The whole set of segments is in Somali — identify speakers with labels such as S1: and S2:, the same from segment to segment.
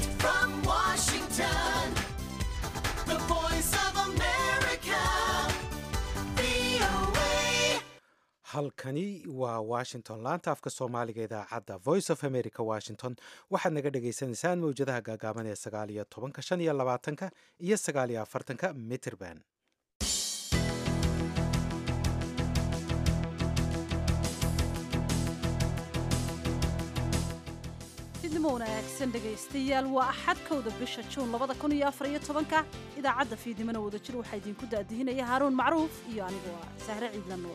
S1: Direct from Washington, the voice of America, VOA.
S2: halkani waa washington laanta afka soomaaliga idaacadda voice of america washington waxaad naga dhagaysanaysaan mawjadaha gaagaaban ee sagaal iyo tobanka shan iyo labaatanka iyo sagaal iyo afartanka mitrband
S3: fidnimo wanaagsan dhegaystayaal waa axad kowda bisha juun labada kun iyo afar iyo tobanka idaacadda fiidnimona wadajir waxaa idinku daadihinaya haaruun macruuf iyo anigu ah sahre ciidla nuur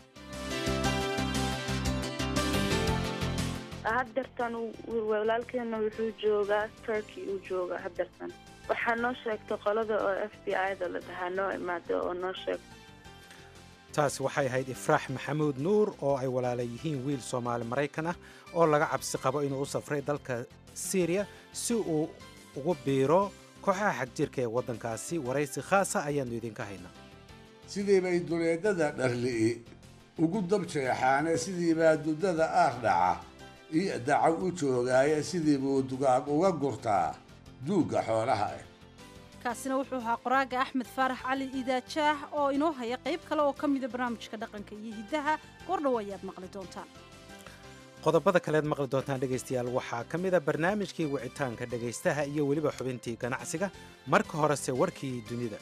S4: haddeertan walaalkeena wuxuu joogaa turkey uu joogaa haddeertan waxaa noo sheegtay qolada oo f b i da la dhahaa noo imaada oo noo sheegtay
S2: taasi waxay ahayd ifraax maxamuud nuur oo ay walaala yihiin wiil soomaali maraykan ah oo laga cabsi qabo inuu u safray dalka syriya si uu ugu biiro kooxaha xagjirka ee waddankaasi waraysi khaasa ayaannu idinka haynaa
S5: sidiibay duleedada dharli'i ugu dabjeexaane sidiibaa dudada aar dhaca iyo dacaw u joogaaya sidiibuu dugaag uga gurtaa duugga xoolaha ah
S3: kaasina wuxuu ahaa qoraaga axmed faarax cali idaajaah oo inoo haya qayb kale oo ka mida barnaamijka dhaqanka iyo hiddaha goordhow ayaad maqli doontaan
S2: qodobada kaleed maqli doontaan dhegaystayaal waxaa ka mid a barnaamijkii wicitaanka dhegaystaha iyo weliba xubintii ganacsiga marka horese warkii dunida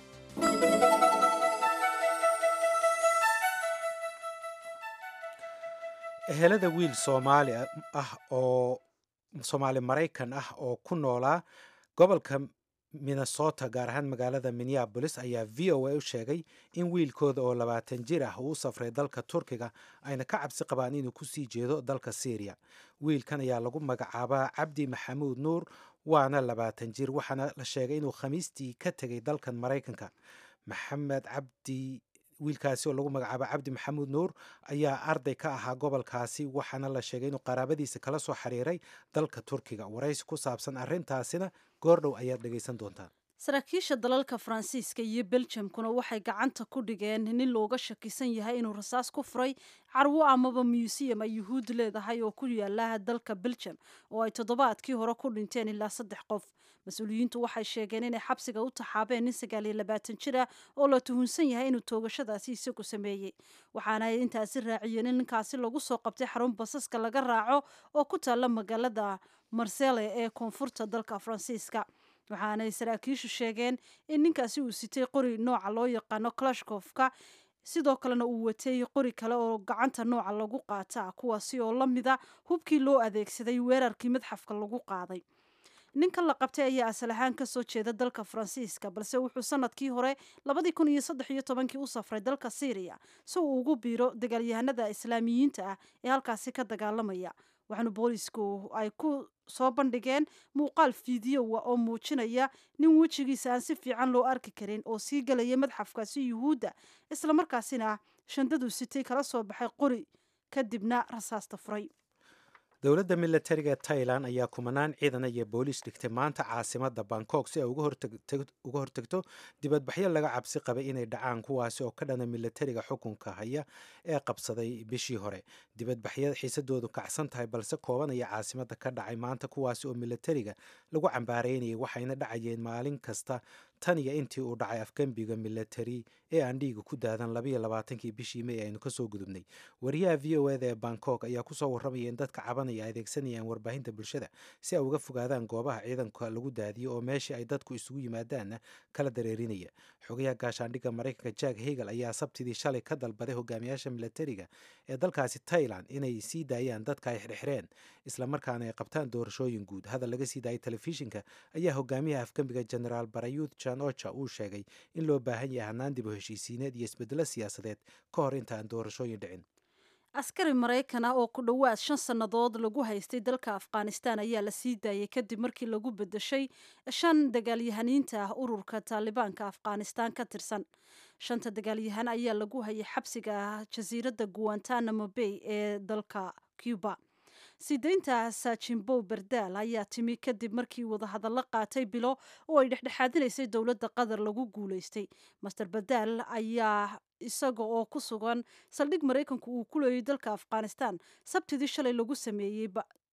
S2: ehelada wiil soomaali ah oo soomaali maraykan ah oo ku noolaa gobolka minnesota gaar ahaan magaalada minneabolis ayaa v o a u sheegay in wiilkooda oo labaatan jir ah uu u safray dalka turkiga ayna ka cabsi qabaan inuu kusii jeedo dalka syriya wiilkan ayaa lagu magacaabaa cabdi maxamuud nuur waana labaatan jir waxaana la sheegay inuu khamiistii ka tegay dalkan maraykanka maxamed cabdi wiilkaasi oo lagu magacaaba cabdi maxamuud nuur ayaa arday ka ahaa gobolkaasi waxaana la sheegay inuu qaraabadiisa kala soo xiriiray dalka turkiga waraysi ku saabsan arrintaasina goordhow ayaad dhegaysan doontaan
S3: saraakiisha dalalka faransiiska iyo beljamkuna waxay gacanta ku dhigeen nin looga shakisan yahay inuu rasaas ku furay carwo amaba museum ay yuhuud leedahay oo ku yaala dalka beljam oo ay toddobaadkii hore ku dhinteen ilaa saddex qof mas-uuliyiintu waxay sheegeen inay xabsiga u taxaabeen nin sagaal iyo labaatan jir ah oo la tuhunsan yahay inuu toogashadaasi isagu sameeyey waxaana ay intaasi raaciyeen in ninkaasi lagu soo qabtay xarun basaska laga raaco oo ku taalla magaalada marsele ee koonfurta dalka faransiiska waxaanay saraakiishu sheegeen in ninkaasi uu sitay qori nooca loo yaqaano kalashkofka sidoo kalena uu watay qori kale oo gacanta nooca lagu qaata kuwaasi oo la mida hubkii loo adeegsaday weerarkii madxafka lagu qaaday ninkan la qabtay ayaa asal ahaan ka soo jeeda dalka faransiiska balse wuxuu sanadkii hore labadii kun iyo saddex iyo tobankii u safray dalka syriya si uu ugu biiro dagaalyahanada islaamiyiinta ah ee halkaasi ka dagaalamaya waxaana boolisku ay ku soo bandhigeen muuqaal fideowa oo muujinaya nin wejigiisa aan si fiican loo arki karin oo sii galaya madxafkaasi yuhuudda islamarkaasina shandadu sitay kala soo baxay qori kadibna rasaasta furay
S2: dowladda milatariga ee tailan ayaa kumanaan ciidan iyo booliis dhigtay maanta caasimada bangkok si ay uga hortagto dibadbaxyo laga cabsi qabay inay dhacaan kuwaasi oo ka dhana milatariga xukunka haya ee qabsaday bishii hore dibadbaxyada xiisadoodu kacsan tahay balse koobanaya caasimada ka dhacay maanta kuwaasi oo milatariga lagu cambaaraynayay waxayna dhacayeen maalin kasta tan iyo intii uu dhacay afgembiga milatari ee aan dhiiga ku daadan labayo labaatankii bishii may aynu kasoo gudubnay wariyaha v o eda ee bangkok ayaa kusoo warramaya in dadka cabanaya adeegsanayaan warbaahinta bulshada si ay uga fogaadaan goobaha ciidanka lagu daadiyo oo meeshii ay dadku isugu yimaadaanna kala dareerinaya xogayaha gaashaandhigga maraykanka jack hegel ayaa sabtidii shalay ka dalbaday hogaamiyaasha milatariga ee dalkaasi tailan inay sii daayaan dadka ay xirxireen islamarkaana ay qabtaan doorashooyin guud hadal laga sii daayay telefishinka ayaa hogaamiyaha afgembiga generaal barayuth jan ocha uu sheegay in loo baahan yahay hanaan dib u heshiisiineed iyo isbedelo siyaasadeed ka hor inta aan doorashooyin dhicin
S3: askari maraykan ah oo ku dhowaad shan sannadood lagu haystay dalka afghanistan ayaa la sii daayay kadib markii lagu bedeshay shan dagaalyahaniinta ah ururka taalibaanka afghanistan ka tirsan shanta dagaalyahan ayaa lagu hayay xabsiga jasiiradda guantanamo bay ee dalka cuba sideynta saajimbow berdaal ayaa timi kadib markii wadahadallo qaatay bilo oo ay dhexdhexaadinaysay dowladda qatar lagu guulaystay master berdaal ayaa isaga oo ku sugan saldhig maraykanku uu ku leeyay dalka afghanistan sabtidii shalay lagu sameeyey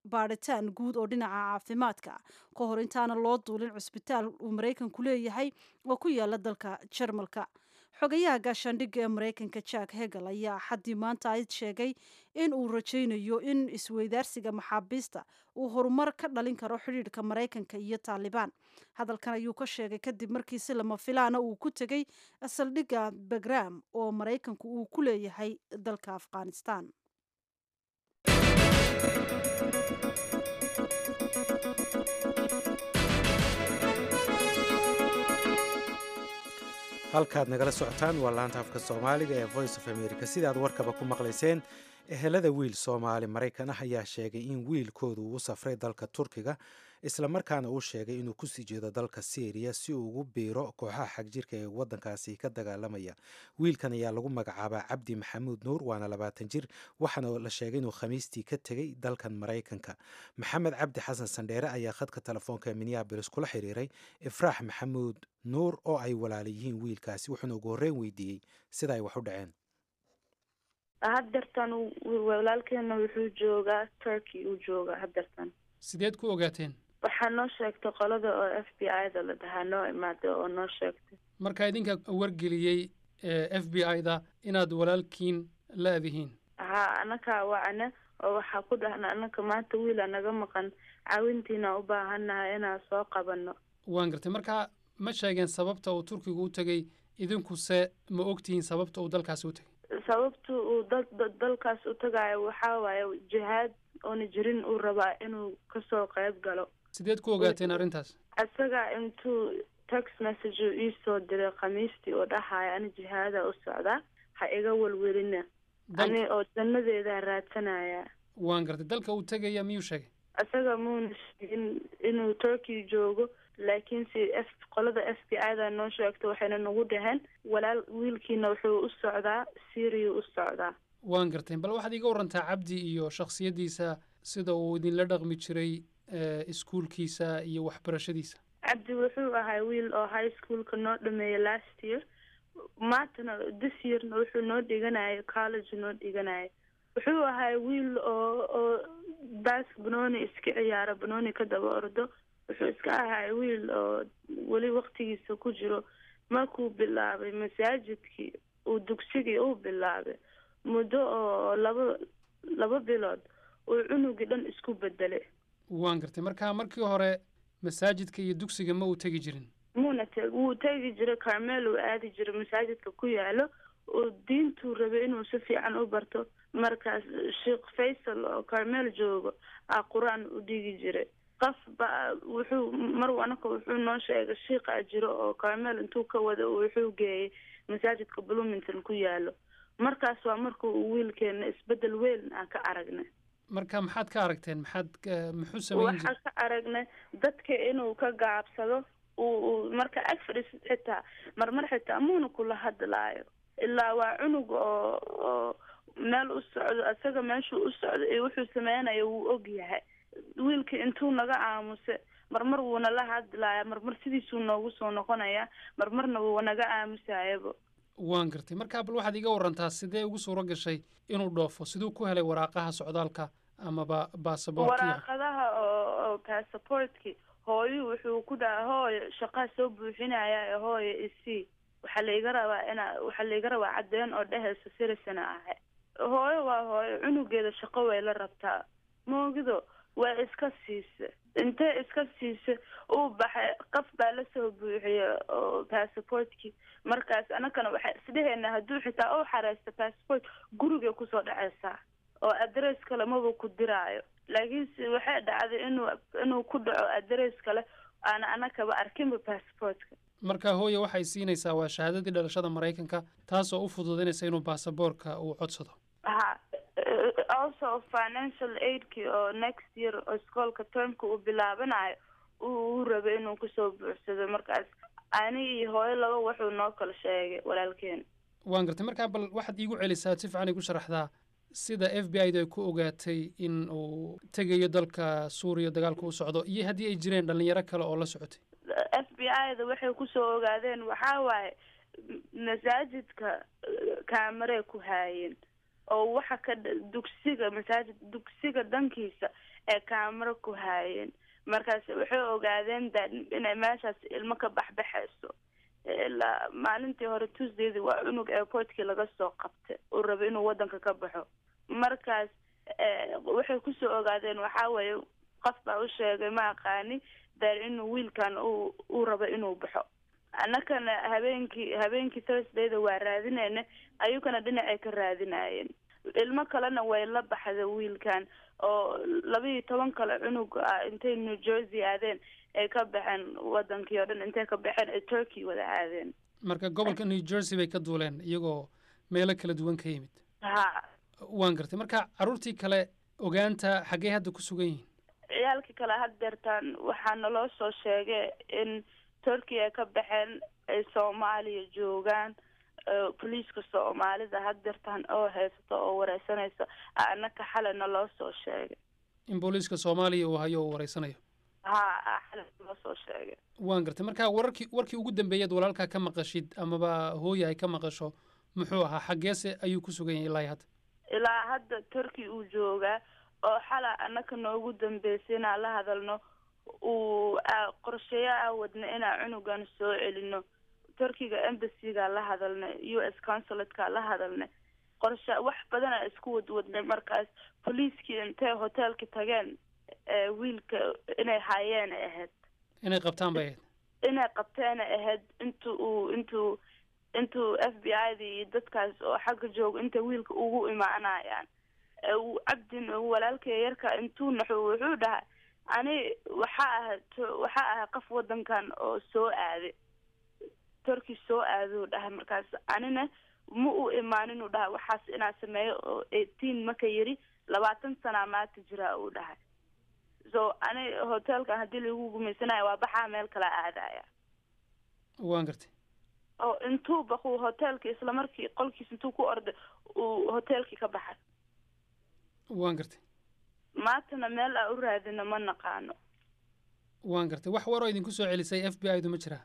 S3: baadhitaan guud oo dhinaca caafimaadka ka hor intaana loo duulin cusbitaal uu maraykanku leeyahay oo ku yaala dalka jarmalka xogayaha gaashaandhigga ee maraykanka jack hegel ayaa xaddii maanta ayd sheegay in uu rajaynayo in isweydaarsiga maxaabiista uu horumar ka dhalin karo xidhiidhka maraykanka iyo taalibaan hadalkan ayuu ka sheegay kadib markii si lama filaana uu ku tegey saldhigga bagram oo maraykanku uu ku leeyahay dalka afghanistan
S2: halkaad nagala socotaan waa laanta afka soomaaliga ee voice of america sidaad warkaba ku maqlayseen ehelada wiil soomaali maraykan ah ayaa sheegay in wiilkoodu uu safray dalka turkiga islamarkaana uu sheegay inuu kusii jeedo dalka syriya si uu ugu biiro kooxaha xagjirka ee wadankaasi ka dagaalamaya wiilkan ayaa lagu magacaabaa cabdi maxamuud nuur waana labaatan jir waxaana la sheegay inuu khamiistii ka tegey dalkan maraykanka maxamed cabdi xasan sandheere ayaa khadka telefoonka ee minneabolis kula xiriiray ifraax maxamuud nuur oo ay walaala yihiin wiilkaasi wuxuuna ugu horreyn weydiiyey sida ay wax u dhaceen
S4: haddeertan walaalkeena wuxuu joogaa turkey uu joogaa haddeertan
S6: sideed ku ogaateen
S4: waxaa noo sheegtay qolada oo f b i da la dhahaa noo imaada oo noo sheegtay
S6: marka idinka wargeliyey f b i da inaad walaalkiin la-dihiin
S4: haa anakaa wacne oo waxaa ku dhahna anaka maanta wiila naga maqan caawintiina u baahannahay inaan soo qabano
S6: waan gartay marka ma sheegeen sababta uu turkigu u tegey idinkuse ma ogtihiin sababta uu dalkaasi u tegey
S4: sababta uu dal dalkaas u tagaayo waxaa waaye jihaad oona jirin uu rabaa inuu kasoo qayb galo
S6: sideed ku ogaateen arrintaas
S4: isaga intuu text message uu iisoo diray khamiistii oo dhahaya ani jihaada u socdaa ha iga welwelina ani oo jannadeedaa raadsanaya
S6: waan gartay dalka uu tegaya miyuu sheegay
S4: isaga muuna sheegin inuu turkey joogo laakiinse f qolada f b i da noo sheegto waxayna nagu dhaheen walaal wiilkiina wuxuu u socdaa syria u socdaa
S6: waan gartay bal waxaad iiga warantaa cabdi iyo shakhsiyaddiisa sida uu idinla dhaqmi jiray iskuulkiisa iyo waxbarashadiisa
S4: cabdi wuxuu ahaa wiil oo high schoolka noo dhameeyay last year maantana this yearna wuxuu noo dhiganayo college noo dhiganayo wuxuu ahaa wiil oo oo baas banooni iska ciyaaro banooni ka daba ordo wuxuu iska ahaa wiil oo weli waktigiisa ku jiro markuu bilaabay masaajidkii uu dugsigii uu bilaabay muddo oo laba laba bilood uu cunugii dhan isku bedelay
S6: waan gartay marka markii hore masaajidka iyo dugsiga ma uu tegi jirin
S4: muuna te wuu tegi jiray carmel uu aadi jiray masaajidka ku yaalo oo diintuu rabay inuu si fiican u barto markaas sheekh faysal oo carmel joogo a qur-aan u dhigi jiray qof ba wuxuu mar anaka wuxuu noo sheegay shiiqaa jiro oo carmel intuu ka wada wuxuu geeyay masaajidka bloomington ku yaalo markaas waa marka uu wiilkeena isbedel weyn aan ka aragnay
S6: marka maxaad ka aragteen maxaad muxuu sameyn
S4: waxaa ka aragnay dadka inuu ka gaabsado uu marka ag fadhiis xitaa marmar xitaa muuna kula hadlaayo ilaa waa cunug oo oo meel u socdo isaga meeshuu u socdo iyo wuxuu sameynayo wuu og yahay wiilka intuu naga aamuse marmar wuuna la hadlaaya marmar sidiisuu noogu soo noqonaya marmarna wuu naga aamusayaba
S6: waan gartay markaa bal waxaad iga warantaa sidee ugu suuro gashay inuu dhoofo siduu ku helay waraaqaha socdaalka amaba baasaboortka
S4: waraaqadaha oo oo passaportki hooyo wuxuu ku dhaha hooyo shaqaa soo buuxinaya hooyo isii waxaa laiga rabaa inaa waxaa laiga rabaa cadeen oo dhehaysa sirisana ahay hooyo waa hooyo cunugeeda shaqo way la rabtaa moogido waa iska siisa intee iska siisa uu baxay qof baa lasoo buuxiya oo passaportkii markaas anakana waxaa isdheheena hadduu xitaa u xareysta passport gurigay kusoo dhaceysaa oo adress kale maba ku diraayo laakiinse waxay dhacday inuu inuu ku dhaco adress kale aana anakaba arkinba passportka
S6: marka hooye waxay siinaysaa waa shahaadadii dhalashada maraykanka taasoo u fududaynaysa inuu baasaboorka uu codsado
S4: ha also financial aidki oo next year oo iskoolka termka uu bilaabanayo uu rabay inuu kusoo buuxsado markaas ani iyo hooyo laba wuxuu noo kala sheegay walaalkeen
S6: waan gartay markaa bal waxaad iigu celisaa si fiican igu sharaxdaa sida f b i da ay ku ogaatay in uu tegayo dalka suuriya dagaalka u socdo iyo haddii ay jireen dhalinyaro kale oo la socotay
S4: f b i da waxay kusoo ogaadeen waxaa waaye masaajidka kaamarey ku haayeen oo waxa ka dha- dugsiga masaajid dugsiga dhankiisa ee kaamaro ku haayeen markaas waxay ogaadeen da inay meeshaas ilmo ka baxbaxayso ilaa maalintii hore tuesdaydi waa cunug airportkii laga soo qabtay uu raba inuu wadanka ka baxo markaas eh, waxay kusoo ogaadeen waxaa weeye qof baa u sheegay ma aqaani dar inuu wiilkan uu uu rabo inuu baxo annakana habeenkii habeenkii thursdayda waa raadinayna ayagana dhinacay ka raadinayeen ilmo kalena way la baxda wiilkan oo laba iyo toban kale cunug ah intay new jersey aadeen ay ka baxeen wadankii oo dhan intay ka baxeen ay turkey wada aadeen
S6: marka gobolka new jersey bay ka duuleen iyagoo meelo kala duwan ka yimid
S4: ha
S6: waan gartay marka carruurtii kale ogaanta xaggee hadda ku sugan yihiin
S4: ciyaalkii kale had deertaan waxaa naloo soo sheegay in turkey ay ka baxeen ay soomaaliya joogaan eh, boliiska soomaalida had deertaan oo haysato oo wareysanaysa annaka xalay naloo soo sheegay
S6: in booliiska soomaaliya uu hayo uu wareysanayo
S4: ha xalay naloo soo sheegay
S6: waan gartay marka wararkii warkii ugu dambeeyaad walaalkaa ka maqashid amaba hooya ay ka maqasho muxuu ahaa xaggeese ayuu ku sugan yahay ilaa iyo hadda
S4: ilaa hadda turkey uu joogaa oo xalay annaka noogu dambeysay inaan la hadalno uu aa- qorsheyo aa wadna inaan cunugan soo celino turkiga embasyga la hadalnay u s consulateka la hadalnay qorshe wax badan aa isku wadwadnay markaas boliiskii intay hotelki tageen ee wiilka inay haayeen ay ahayd
S6: inay qabtaan bay ahayd
S4: inay qabteena ahayd intu uu intuu intuu f b i da iyo dadkaas oo xagga jooga intay wiilka ugu imaanayaan ee uu cabdin uu walaalkay yarka intuu naxo wuxuu dhahay ani waxaa ahay to- waxaa ahay qof wadankan oo soo aaday turkey soo aaduu dhahay markaas anina ma u imaanin uu dhahay waxaas inaa sameeyo oo eighteen maka yiri labaatan sanaa maanta jiraa uu dhahay so ani hotelkan haddii lagu gumaysanayo waa baxaa meel kala aadaya
S6: waan gartay
S4: oo intuu baquu hotelki isla markii qolkiis intuu ku orday uu hotelkii ka baxay
S6: waan gartay
S4: maantana meel aa u raadino ma naqaano
S6: waan gartay wax waroo idinku soo celisay f b i du ma jiraa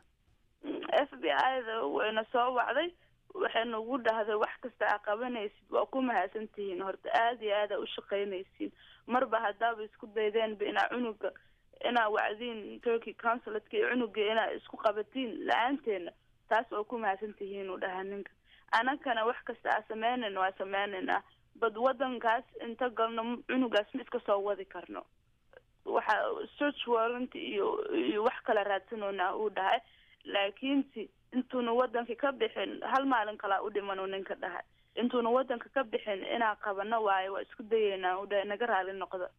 S4: f b i da wayna soo wacday waxay nagu dhahday wax kasta aa qabanaysid waa ku mahadsan tihiin horta aada iyo aada u shaqaynaysiin marba haddaaba isku daydeenba inaa cunuga inaa wacdiin turkey consulatka iyo cunuga inaa isku qabatiin la-aanteena taas waa ku mahadsan tihiin uu dhahaa ninka anakana wax kasta aa sameynayna waa sameynaynaa bad wadankaas inta galno cunugaas ma iska soo wadi karno waxa search warrant iyo iyo wax kala raadsanoona uu dhahay laakiinse intuuna wadanka ka bixin hal maalin kalaa u dhiman uu ninka dhahay intuuna wadanka ka bixin inaa qabano waayo waa isku dayeynaa uu dhahay naga raali noqdo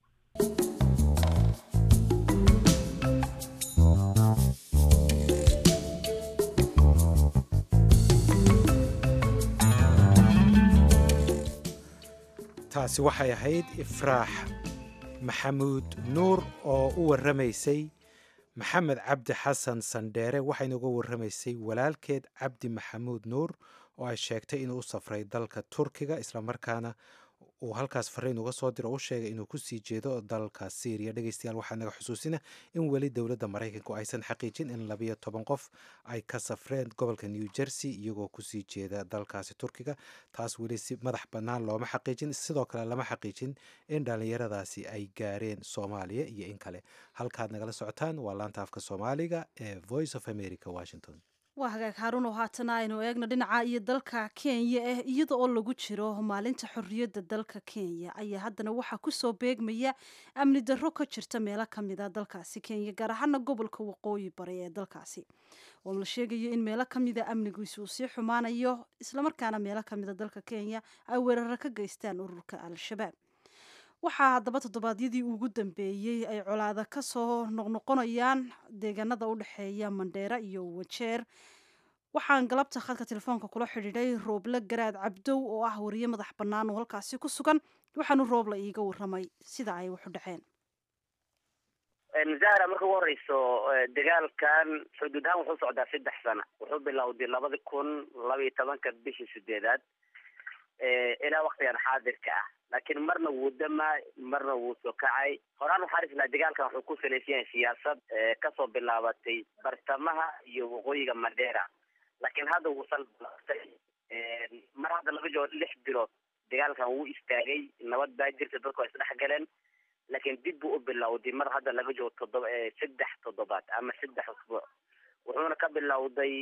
S2: taasi waxay ahayd ifraax maxamuud nuur oo u warramaysay maxamed cabdi xasan sandheere waxayna uga warramaysay walaalkeed cabdi maxamuud nuur oo ay sheegtay inuu u safray dalka turkiga islamarkaana uu halkaas fariin uga soo diro u sheegay inuu kusii jeedo dalka syriya dhegeystayaal waxaa naga xusuusina in weli dowladda maraykanku aysan xaqiijin in labayo toban qof ay ka safreen gobolka new jersey iyagoo kusii jeeda dalkaasi turkiga taas weli si madax bannaan looma xaqiijin sidoo kale lama xaqiijin in dhallinyaradaasi ay gaareen soomaaliya iyo in kale halkaad nagala socotaan waa laanta afka soomaaliga ee voice of america washington
S3: waa hagaag haaruun oo haatana aynu eegno dhinaca iyo dalka kenya ah iyada oo lagu jiro maalinta xorriyadda dalka kenya ayaa haddana waxaa kusoo beegmaya amni darro ka jirta meelo ka mid a dalkaasi kenya gaar ahaana gobolka waqooyi bari ee dalkaasi oo la sheegayo in meelo ka mida amnigiisu uu sii xumaanayo islamarkaana meelo ka mida dalka kenya ay weeraro ka geystaan ururka al-shabaab waxaa haddaba toddobaadyadii ugu dambeeyey ay colaada ka soo noqnoqonayaan deegaanada u dhexeeya mandheera iyo wajeer waxaan galabta khadka telefoonka kula xidhiidhay rooble garaad cabdow oo ah wariye madax bannaan oo halkaasi ku sugan waxaanu rooble iiga warramay sida ay waxu dhaceen
S7: zahra marka ugu horeyso dagaalkan xuduud ahaan wuxuu socdaa saddex sana wuxuu bilowday labadi kun laba iyo tobanka bishii sideedaad ilaa waktigan xaadirka ah laakiin marna wuu damaa marna wuu soo kacay horaan waxaa islaa dagaalkan wuxuu ku salaysan yahay siyaasad kasoo bilaabatay bartamaha iyo waqooyiga mandheera laakiin hadda wuu sal bilaabtay mar hadda laga joogo lix bilood dagaalkan wuu istaagay nabad baa jirta dadku waa isdhex galeen laakiin dib buu u bilowday mar hadda laga joogo toddoba saddex toddobaad ama saddex usbuuc wuxuuna ka bilowday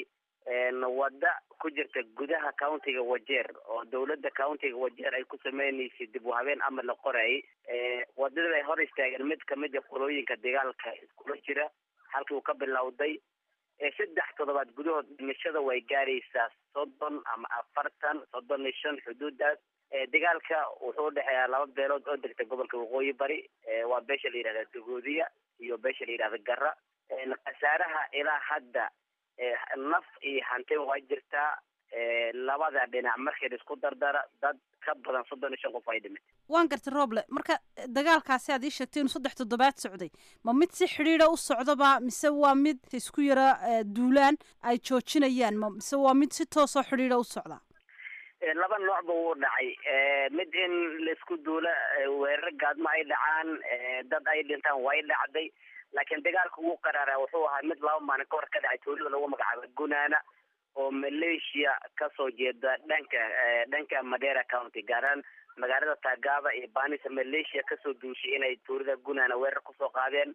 S7: wadda ku jirta gudaha countiga wajeer oo dawladda countiga wajeer ay ku sameynaysay dib u habeen ama la qorayay wadadii ay hor istaageen mid kamid a qolooyinka dagaalka iskula jira halkii uu ka bilowday saddex toddobaad gudahood dhimashada way gaaraysaa soddon ama afartan soddon iyo shan xuduudaas dagaalka wuxuu udhexeeyaa laba beelood oo degta gobolka waqooyi bari waa beesha la yidhahda dagoodiya iyo beesha la yidhahda gara khasaaraha ilaa hadda naf iyo hantiba waa jirtaa labada dhinac markii la isku dardara dad ka badan soddon iyo shan qof ay dhimatay
S3: waan gartay rooble marka dagaalkaasi aad ii sheegtay inuu saddex toddobaad socday ma mid si xidhiidha u socdaba mise waa mid isku yara duulaan ay joojinayaan ma mise waa mid si toosoo xidhiidha u socda
S7: laba noocba wuu dhacay mid in laisku duula weerar gaadmo ay dhacaan dad ay dhintaan way dhacday laakiin dagaalka ugu qaraara wuxuu ahaa mid laba maalin ka hor ka dhacay tuulada lagu magacaabo gunaana oo malaysia kasoo jeeda dhanka dhanka madera county gaaraan magaalada taagaba iyo banisa malaysia kasoo duushay inay tuulada gunaana weerar kusoo qaadeen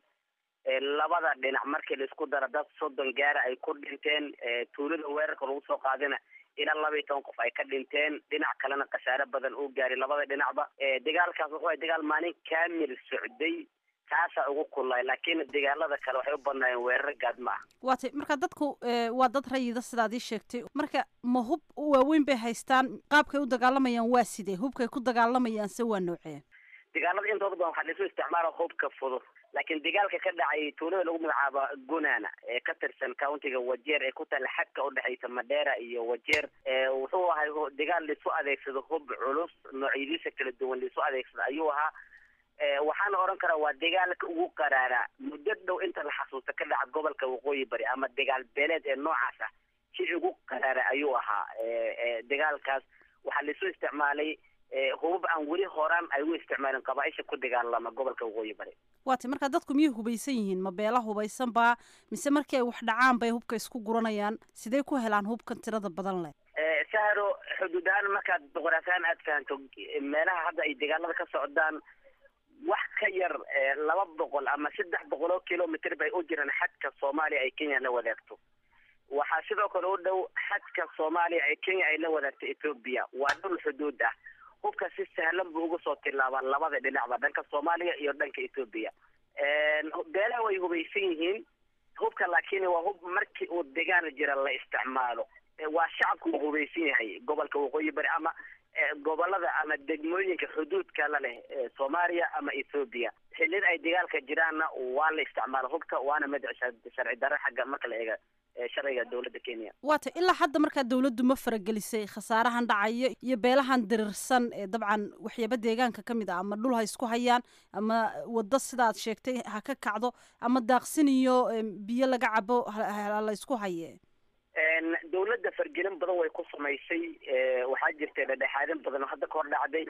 S7: labada dhinac markii laisku dara dad soddon gaara ay ku dhinteen tuulada weerarka lagu soo qaadina ilaa laba iyo toban qof ay ka dhinteen dhinac kalena khasaare badan uu gaaray labada dhinacba dagaalkaas wuxuu dagaal maalin kamil socday taasaa ugu kullay laakiin dagaalada kale waxay u badnaayeen weerar gaadma ah
S3: waa tay marka dadku waa dad rayida sidaad ii sheegtay marka ma hub waaweyn bay haystaan qaabkay u dagaalamayaan waa sidee hubkay ku dagaalamayaan se waa noocee
S7: dagaalada intooda badan waxaa laisu isticmaala hubka fudud laakiin dagaalka ka dhacay tuulada lagu magacaabo gunana ee ka tirsan countiga wajeer ee ku taalla xadka udhexaysa madera iyo wajeer wuxuu ahay dagaal laisu adeegsado hub culus noocyadiisa kala duwan laisu adeegsado ayuu ahaa waxaana odhan karaa waa dagaalka ugu qaraaraa muddo dhow inta la xasuusta ka dhaca gobolka waqooyi bari ama dagaal beeleed ee noocaas ah si ugu qaraara ayuu ahaa dagaalkaas waxaa laisu isticmaalay hubab aan weli horaan ay u isticmaalin qabaaisha ku dagaalama gobolka waqooyi bari
S3: waa tay marka dadku miyay hubaysan yihiin ma beela hubaysan baa mise markii ay wax dhacaan bay hubka isku guranayaan sidee ku helaan hubkan tirada badan leh
S7: sahro xuduud ahaan markaad boqoraataan aad fahanto meelaha hadda ay dagaalada ka socdaan wax ka yar laba boqol ama saddex boqol oo kilomitr bay u jiraan xadka soomaaliya ay kenya la wadaagto waxaa sidoo kale u dhow xadka soomaaliya ee kenya ay la wadaagto ethoobia waa dhul xuduud ah hubka si sahlan buu uga soo tilaabaa labada dhinacba dhanka soomaaliya iyo dhanka ethoobia beelaha way hubaysan yihiin hubka laakiin waa hub markii uu dagaal jira la isticmaalo waa shacabku uu hubaysan yahay gobolka waqooyi bari ama gobolada ama degmooyinka xuduudka la leh soomaaliya ama ethoobia xilliyada ay dagaalka jiraanna waa la isticmaala hubka waana mid sharci darro xagga marka la eega sharciga dowladda kenya
S3: waa tay ilaa hadda markaa dawladdu ma faragelisay khasaarahan dhacayo iyo beelahan dirirsan ee dabcan waxyaaba deegaanka ka mid ah ama dhul ha isku hayaan ama waddo sidaad sheegtay ha ka kacdo ama daaqsin iyo biyo laga cabo la isku haye
S7: dawladda fargelin badan way ku samaysay waxaa jirtay dhadhexaadin badan oo hadda ka hor dhacday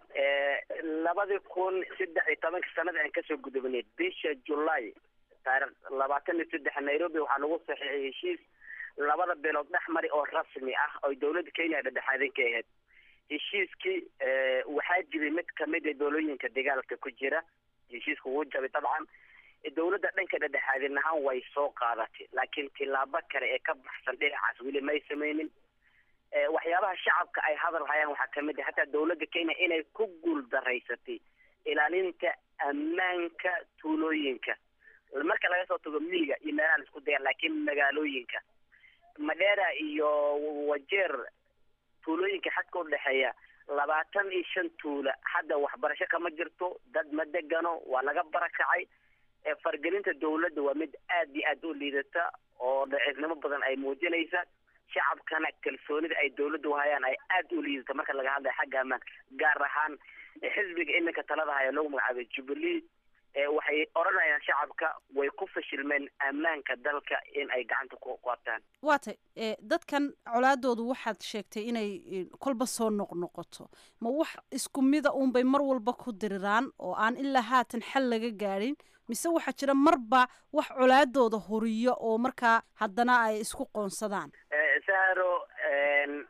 S7: labadii kun saddex iyo tobanka sanada aan kasoo gudubnay bisha july taarikh labaatan iyo saddex nairobi waxaa lagu saxiixay heshiis labada beelood dhex mari oo rasmi ah oo dawladda kenya dhadhexaadin ka ahayd heshiiskii waxaa jiray mid kamid a doolooyinka dagaalka ku jira heshiiska wuu jabay dabcan dawladda dhanka dhadhexaadin ahaan way soo qaadatay laakiin tilaabo kale ee ka baxsan dhinacaas weli may sameynin waxyaabaha shacabka ay hadal hayaan waxaa kamid ah hataa dawladda kenya inay ku guul daraysatay ilaalinta ammaanka tuulooyinka marka laga soo tago miyiga iyo meelaha la isku daya laakiin magaalooyinka madera iyo wajeer tuulooyinka xadka udhexeeya labaatan iyo shan tuula hadda waxbarasho kama jirto dad ma degano waa laga barakacay fargelinta dawladda waa mid aad iyo aad u liidata oo daciifnimo badan ay muujinaysa shacabkana kalsoonida ay dawladda uhayaan ay aad u liidata marka laga hadlaya xagga ammaanka gaar ahaan xisbiga iminka talada haya lagu magacaabay jubilee waxay odhanayaan shacabka way ku fashilmeen ammaanka dalka in ay gacanta ku qabtaan
S3: waa tay dadkan colaadoodu waxaad sheegtay inay kolba soo noqnoqoto ma wax isku mida uunbay mar walba ku diriraan oo aan ilaa haatan xal laga gaadhin mise waxaa jira marba wax colaadooda horiyo oo markaa haddana ay isku qoonsadaan
S7: saharo labada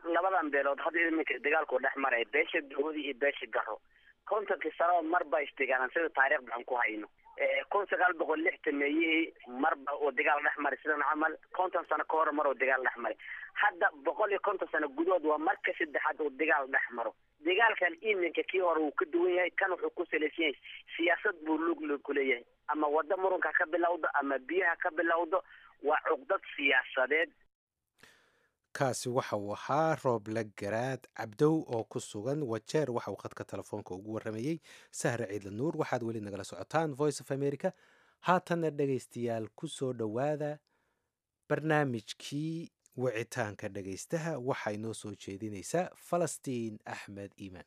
S7: labadan beelood hadda iminka dagaalku dhex maraya beesha doodi iyo beesha garo kontonkii sanaba marba isdagaalan sida taariikh baxan ku hayno kun sagaal boqol lixtan meeyihii marba uu dagaal dhex maray sidan camal konton sano ka hor mar uu dagaal dhex maray hadda boqol iyo konton sano gudahood waa marka saddexaad uu dagaal dhex maro dagaalkan iminka kii hore wuu ka duwan yahay kan wuxuu ku salaysan yahay siyaasad buu lug lug ku leeyahay ama waddo murunka ka bilowdo ama biyaha ka bilowdo waa cuqdad siyaasadeed
S2: kaasi waxa uu ahaa rooble garaad cabdow oo ku sugan wajeer waxa uu khadka telefoonka ugu warramayey sahre ciidla nuur waxaad weli nagala socotaan voice of america haatanna dhegaystayaal ku soo dhowaada barnaamijkii wicitaanka dhegaystaha waxay noo soo jeedinaysaa falastiin axmed iimaan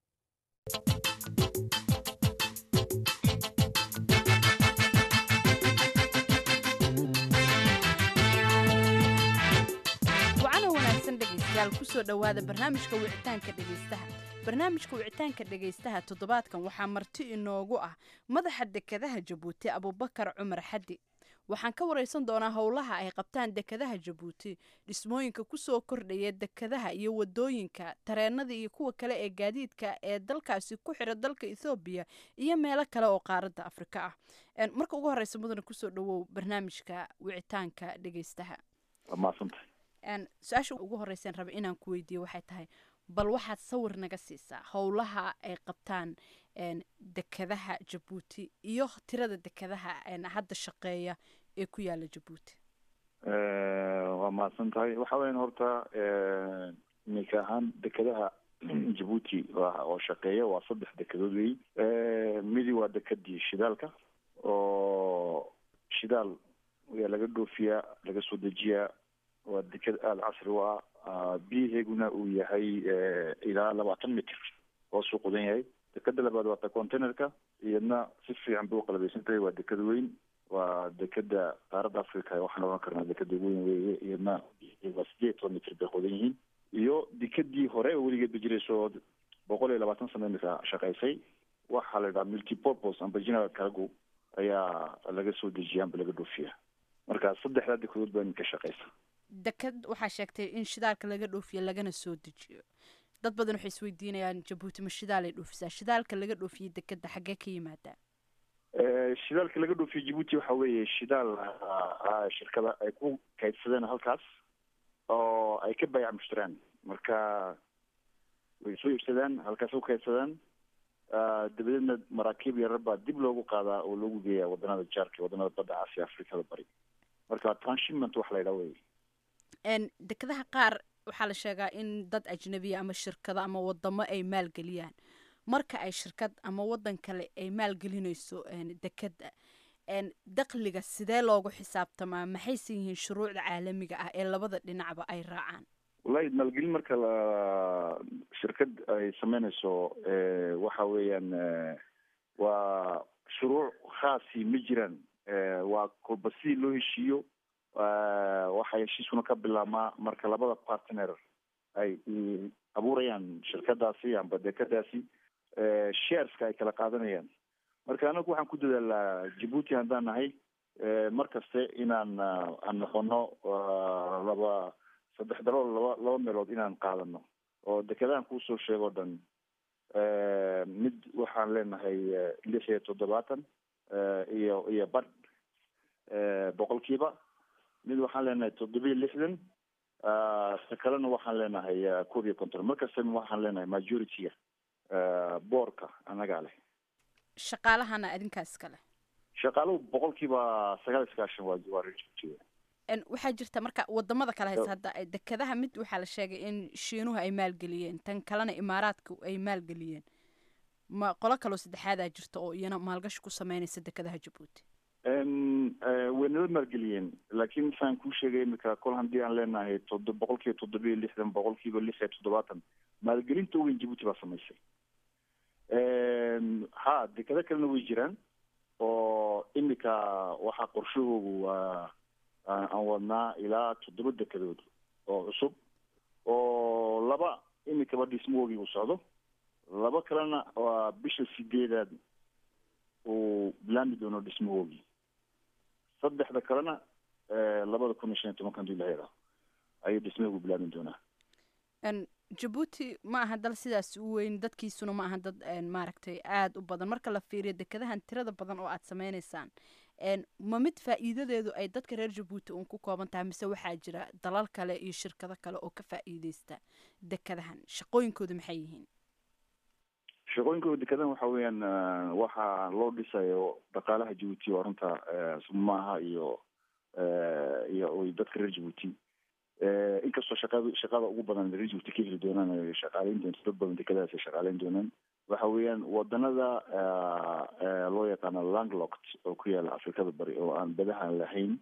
S8: wacana wanaagsan dhegaystayaal kusoo dhowaada barnaamijka wicitaanka dhegaystaha barnaamijka wicitaanka dhegaystaha toddobaadkan waxaa marti inoogu ah madaxa dekadaha jabuuti abubakar cumar xaddi waxaan ka waraysan doonaa howlaha ay qabtaan dekadaha jabuuti dhismooyinka kusoo kordhaya dekadaha iyo wadooyinka tareenada iyo kuwa kale ee gaadiidka ee dalkaasi ku xira dalka ethoobiya iyo meelo kale oo qaaradda afrika ah En, marka ugu horeysa mudane kusoo dhawow barnaamijka wicitaanka dhegaystaha
S9: maadsantahay
S8: En, su-aasha ugu horeyseen raba inaan ku weydiiyo waxay tahay bal waxaad sawir naga siisaa howlaha ay qabtaan en, dekadaha jabuuti iyo tirada dekadaha en, hadda shaqeeya ee ku yaala jabuuti
S9: waa mahadsan tahay waxa weyan horta iminka ahaan dekadaha jabuuti waa- oo shaqeeya waa saddex dekedood wey midi waa dekadii shidaalka oo shidaal ayaa laga dhoofiyaa laga soo dejiyaa waa deked aada casri u ah Ah, biyaheeguna uu yahay eh, ilaa labaatan mitr hoosuu qudan yahay dekeda labaad waa ta containerka iyadna si fiican bay uqalabaysan tahay waa deked weyn waa dekeda qaaradda africa waxaan oran karnaa dekeda weyn weeye iyadna waa sideed iyo toban mitr bay qodan yihiin iyo dekedii hore oo weligeed ba jirayso boqol iyo labaatan sano imika shaqaysay waxaa la yidhaha multipurpose amba general cargo ayaa laga soo dejiya amba laga dhoofiya marka saddexdaa dekedood baa iminka shaqaysa
S8: dekad waxaa sheegtay in shidaalka laga dhoofiyo lagana soo dejiyo dad badan waxay isweydiinayaan jabuuti ma shidaalay dhoofisaa shidaalka laga dhoofiyo dekada xaggee ka yimaadaa
S9: Eh, shidaalka laga dhoofiyo jabuuti waxa weeye shidaal ah, ah, shirkada ay ku kaydsadeen halkaas oo ay ka baayac mushtaraan marka way soo iibsadaan halkaas ku kaydsadaan Ah, dabadeedna maraakiib yarar baa dib loogu qaadaa oo loogu geeyaa wadanada jaarka wadanada badda caasiya afrikada bari marka transshipment wax la yidhaha wey
S8: En, dekadaha qaar waxaa la sheegaa in dad ajnabiya ama shirkado ama wadamo ay maalgeliyaan marka ay shirkad ama wadan kale ay maalgelinayso en, dekada en, dakhliga sidee loogu xisaabtamaa maxayse yihiin shuruucda caalamiga ah ee labada dhinacba ay raacaan
S9: wallahi maalgelin marka la shirkad ay sameynayso eh, waxa weeyaan eh, waa shuruuc khaasi ma jiraan Eh, waa kolba sidii loo heshiiyo eh, waxaa heshiiskuna ka bilaabmaa marka labada partner ay i- abuurayaan shirkadaasi amba dekadaasi eh, shareska ay kala qaadanayaan marka anagu waxaan ku dadaalaa jabuuti haddaan nahay eh, mar kaste inaan ah, aan noqono ah, laba saddex dalool laba laba meelood inaan qaadano oo dekedaan kuusoo sheego dhan Eh, mid waxaan leenahay eh, lix iyo toddobaatan eh, iyo iyo badh eh, boqolkiiba mid waxaan leenahay toddobiyo lixdan Ah, ta kalena waxaan leenahay eh, koob iyo konton markasta waxaan leenahay majority-ga eh, boorka annagaa leh
S8: shaqaalahana adinkaas kale
S9: shaqaaluhu boqolkiiba sagaal iyo sagaashan waa waa reer Djibouti.
S8: En, waxaa jirta marka wadamada kale haysa hadda ay dekadaha mid waxaa la sheegay in shiinuhu ay maalgeliyeen tan kalena imaaraadka ay maalgeliyeen ma qolo kaloo saddexaadaa jirta oo iyana maalgashi ku sameynaysa dekadaha jabuuti
S9: Em, eh, way nala maalgeliyeen laakiin saan kuu sheegay imika kol haddii aan leenahay todo boqolkiiba toddoba iyo lixdan boqolkiiba lix iyo toddobaatan maalgelinta weyn jabuuti baa samaysay Em, ha dekado kalena way jiraan oo imika waxaa qorshahoogu waa aan aan wadnaa ilaa toddoba dekedood oo cusub oo laba imikaba dhismoogii uu socdo laba kalena waa bisha sideedaad uu bilaami doono dhismahoogii saddexda kalena eh, labada kun iyo shan iyo tobanka haduu ilahay yidhaaho ayuu dhismahoogu bilaami doonaa
S8: En, jabuuti ma aha dal sidaas u weyn dadkiisuna ma aha dad een, maaragtay aada u badan marka la fiiriyo dekadahan tirada badan oo aad sameyneysaan een, ma mid faa'iidadeedu ay dadka reer jabuuti uun ku kooban tahay mise waxaa jira dalal kale iyo shirkado kale oo ka faa'iideysta dekadahan shaqooyinkoodu maxay yihiin
S9: shaqooyinka dekadahan waxa weeyaan eh, waxaa loo dhisayo dhaqaalaha jabuuti oo runta eh, sumaaha iyo eh, iyo oy dadka reer jabuuti Eh, inkastoo shaqada shaqada ugu badan reer jabuuti ka heli doonaan ay shaqaaleyn doonto dad badan dekadahaas ay shaqaaleyn doonaan waxa weeyaan wadanada eh, eh, loo yaqaano landlocked oo ku yaala afrikada bari oo aan badaha lahayn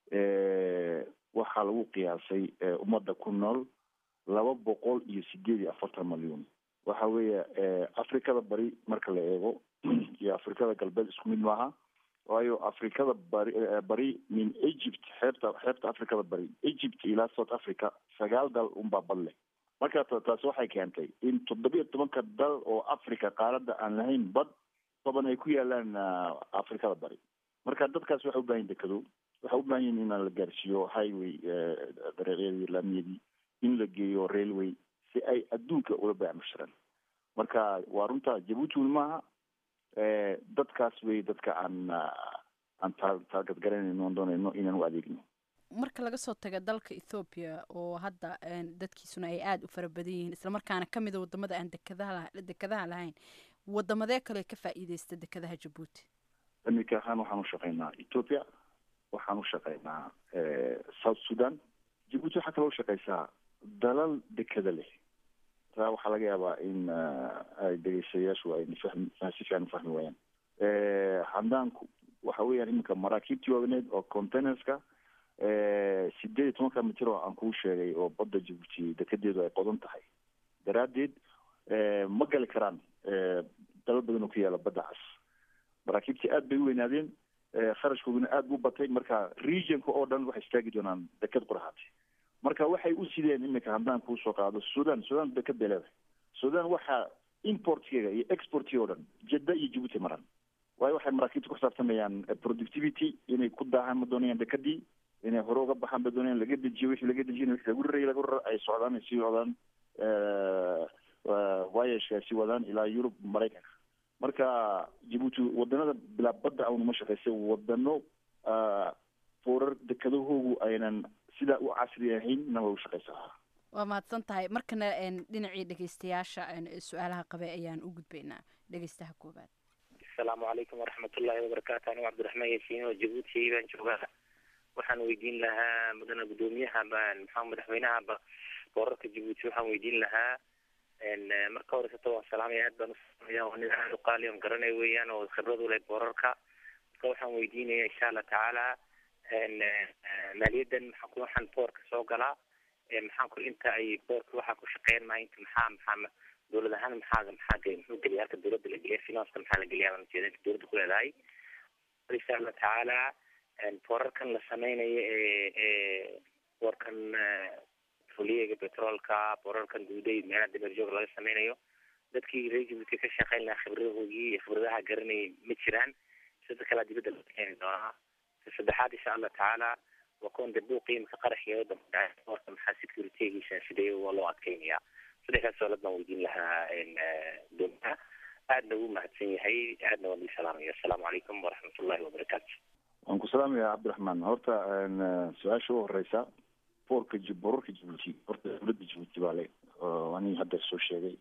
S9: eh, waxaa lagu qiyaasay eh, ummadda ku nool laba boqol iyo sideed iyo afartan malyuun waxa weeye eh, afrikada bari marka la eego iyo afrikada galbeed isku mid maaha waayo afrikada bari eh, bari min egypt xeebta xeebta afrikada bari egypt ilaa south africa sagaal dal unbaa bad leh marka ta- taasi waxay keentay in toddobiyo tobanka dal oo africa qaaradda aan lahayn bad toban ay ku yaalaan ah, afrikada bari marka dadkaas waxay u baahan yihin dekado waxay u baahan yihin in la gaarsiiyo highway eh, dariiqyadii laamiyadii in la geeyo railway si ay adduunka ula baacmushiraan marka waa runta jabuuti weli maaha eh, dadkaas wey dadka aan ah, aan taa- taarget garanayno oon doonayno inaan u adeegno
S8: marka laga soo taga dalka ethoobiya oo hadda een, dadkiisuna ay aada u fara badan yihiin islamarkaana ka mida wadamada aan dekadaha lah- dekadaha lahayn wadamadee kale ka faa'iideysta dekadaha jabuuti
S9: iminka ahaan waxaan u shaqaynaa ethiopia waxaan u shaqaynaa eh, south sudan jabuuti waxaa kaloo shaqaysaa dalal dekada leh taa waxaa laga yaabaa in ah, ay dhegeystayaashu ay fahmi si fiican u fahmi waayaan Eh, haddaan ku- waxa weeyaan iminka maraakiibtii waaweyneed oo containerska eh, sideed iyo tobanka mitir oo aan kuu sheegay oo badda jabuuti dekedeedu ay qodan tahay daraaddeed eh, ma gali karaan eh, dalal badan oo ku yaala badda cas maraakiibtii aad bay u weynaadeen eh, kharashkooduna aad buu batay marka regionka oo dhan waxay istaagi doonaan deked qurahaati marka waxay u sideen iminka haddaan kuu soo qaado sudan sudan deked bay leedahay sudan waxaa importkeega iyo exportkeega oo dhan jedda iyo jabuuti maraan waayo waxay maraakiibta ku xisaabtamayaan eh, productivity inay ku daahaan ma doonayaan dekadii inay hore uga baxaan ba doonayaan laga dejiyo wixii laga dejin wixii lagu rarayay lagu rarar ay socdaan ay sii wadaan eh, eh, voyageka ay sii wadaan ilaa yurub maraykanka marka jabuuti wadanada bilaa badda awn uma shaqaysay wadano ah, foorar dekadahoogu aynan sidaa u casri ahayn na way u shaqaysaa
S8: waa mahadsan tahay markana een, dhinacii dhegeystayaasha een, su-aalaha qabe ayaan u gudbaynaa dhegeystaha koobaad
S10: asalaamu calaykum waraxmatullaahi wabarakaatu anigu cabdiraxmaan yaasiin oo jabuuti baan joogaa waxaan weydiin lahaa mudane guddoomiyaha baan maxaa madaxweynaha ba boorarka jabuuti waxaan weydiin lahaa n marka horeysata waan salaamaya aad baan u salaamaya waa nin aad u qaali on garanaya weeyaan oo khibrad u leh boorarka marka waxaan weydiinaya insha allah tacaala n maaliyaddan maxaa ku waxaan boorka soo galaa ee maxaan ku inta ay boorka waxaa ku shaqeyn maa inta maxaa maxaa dowlad ahaan maxaa maxaa geliya muxuu geliya halka dowladda la geliya financeka maxaa la geliya baan ujeeda inta dowladda ku leedahay insha allah tacaala boorarkan la sameynayo ee ee boorkan fuliyaga petroolka boorarkan duuday meelaha dameerjoog laga sameynayo dadkii reer jabuuti ka shaqeyn lahaa khibradahoogii iyo khibradaha garanayay ma jiraan sida kalaa dibadda la keeni doonaa ta saddexaad insha allah tacaala waa kuwan dee buuqii imika qaraxii wadanka boorka maxaa securitygiisa sidee waa loo adkeynayaa saddexdaas su'aalood baan weydiin lahaa dowlaha aadna ugu mahadsan yahay aadna waan idin salaamaya assalaamu calaykum waraxmatullahi wabarakaatu
S9: waan ku salaamaya cabdiraxmaan horta su-aasha u horeysa boorka Jib- boorarka jabuuti horta dowladda jabuuti baa le oo aniga hadda soo sheegay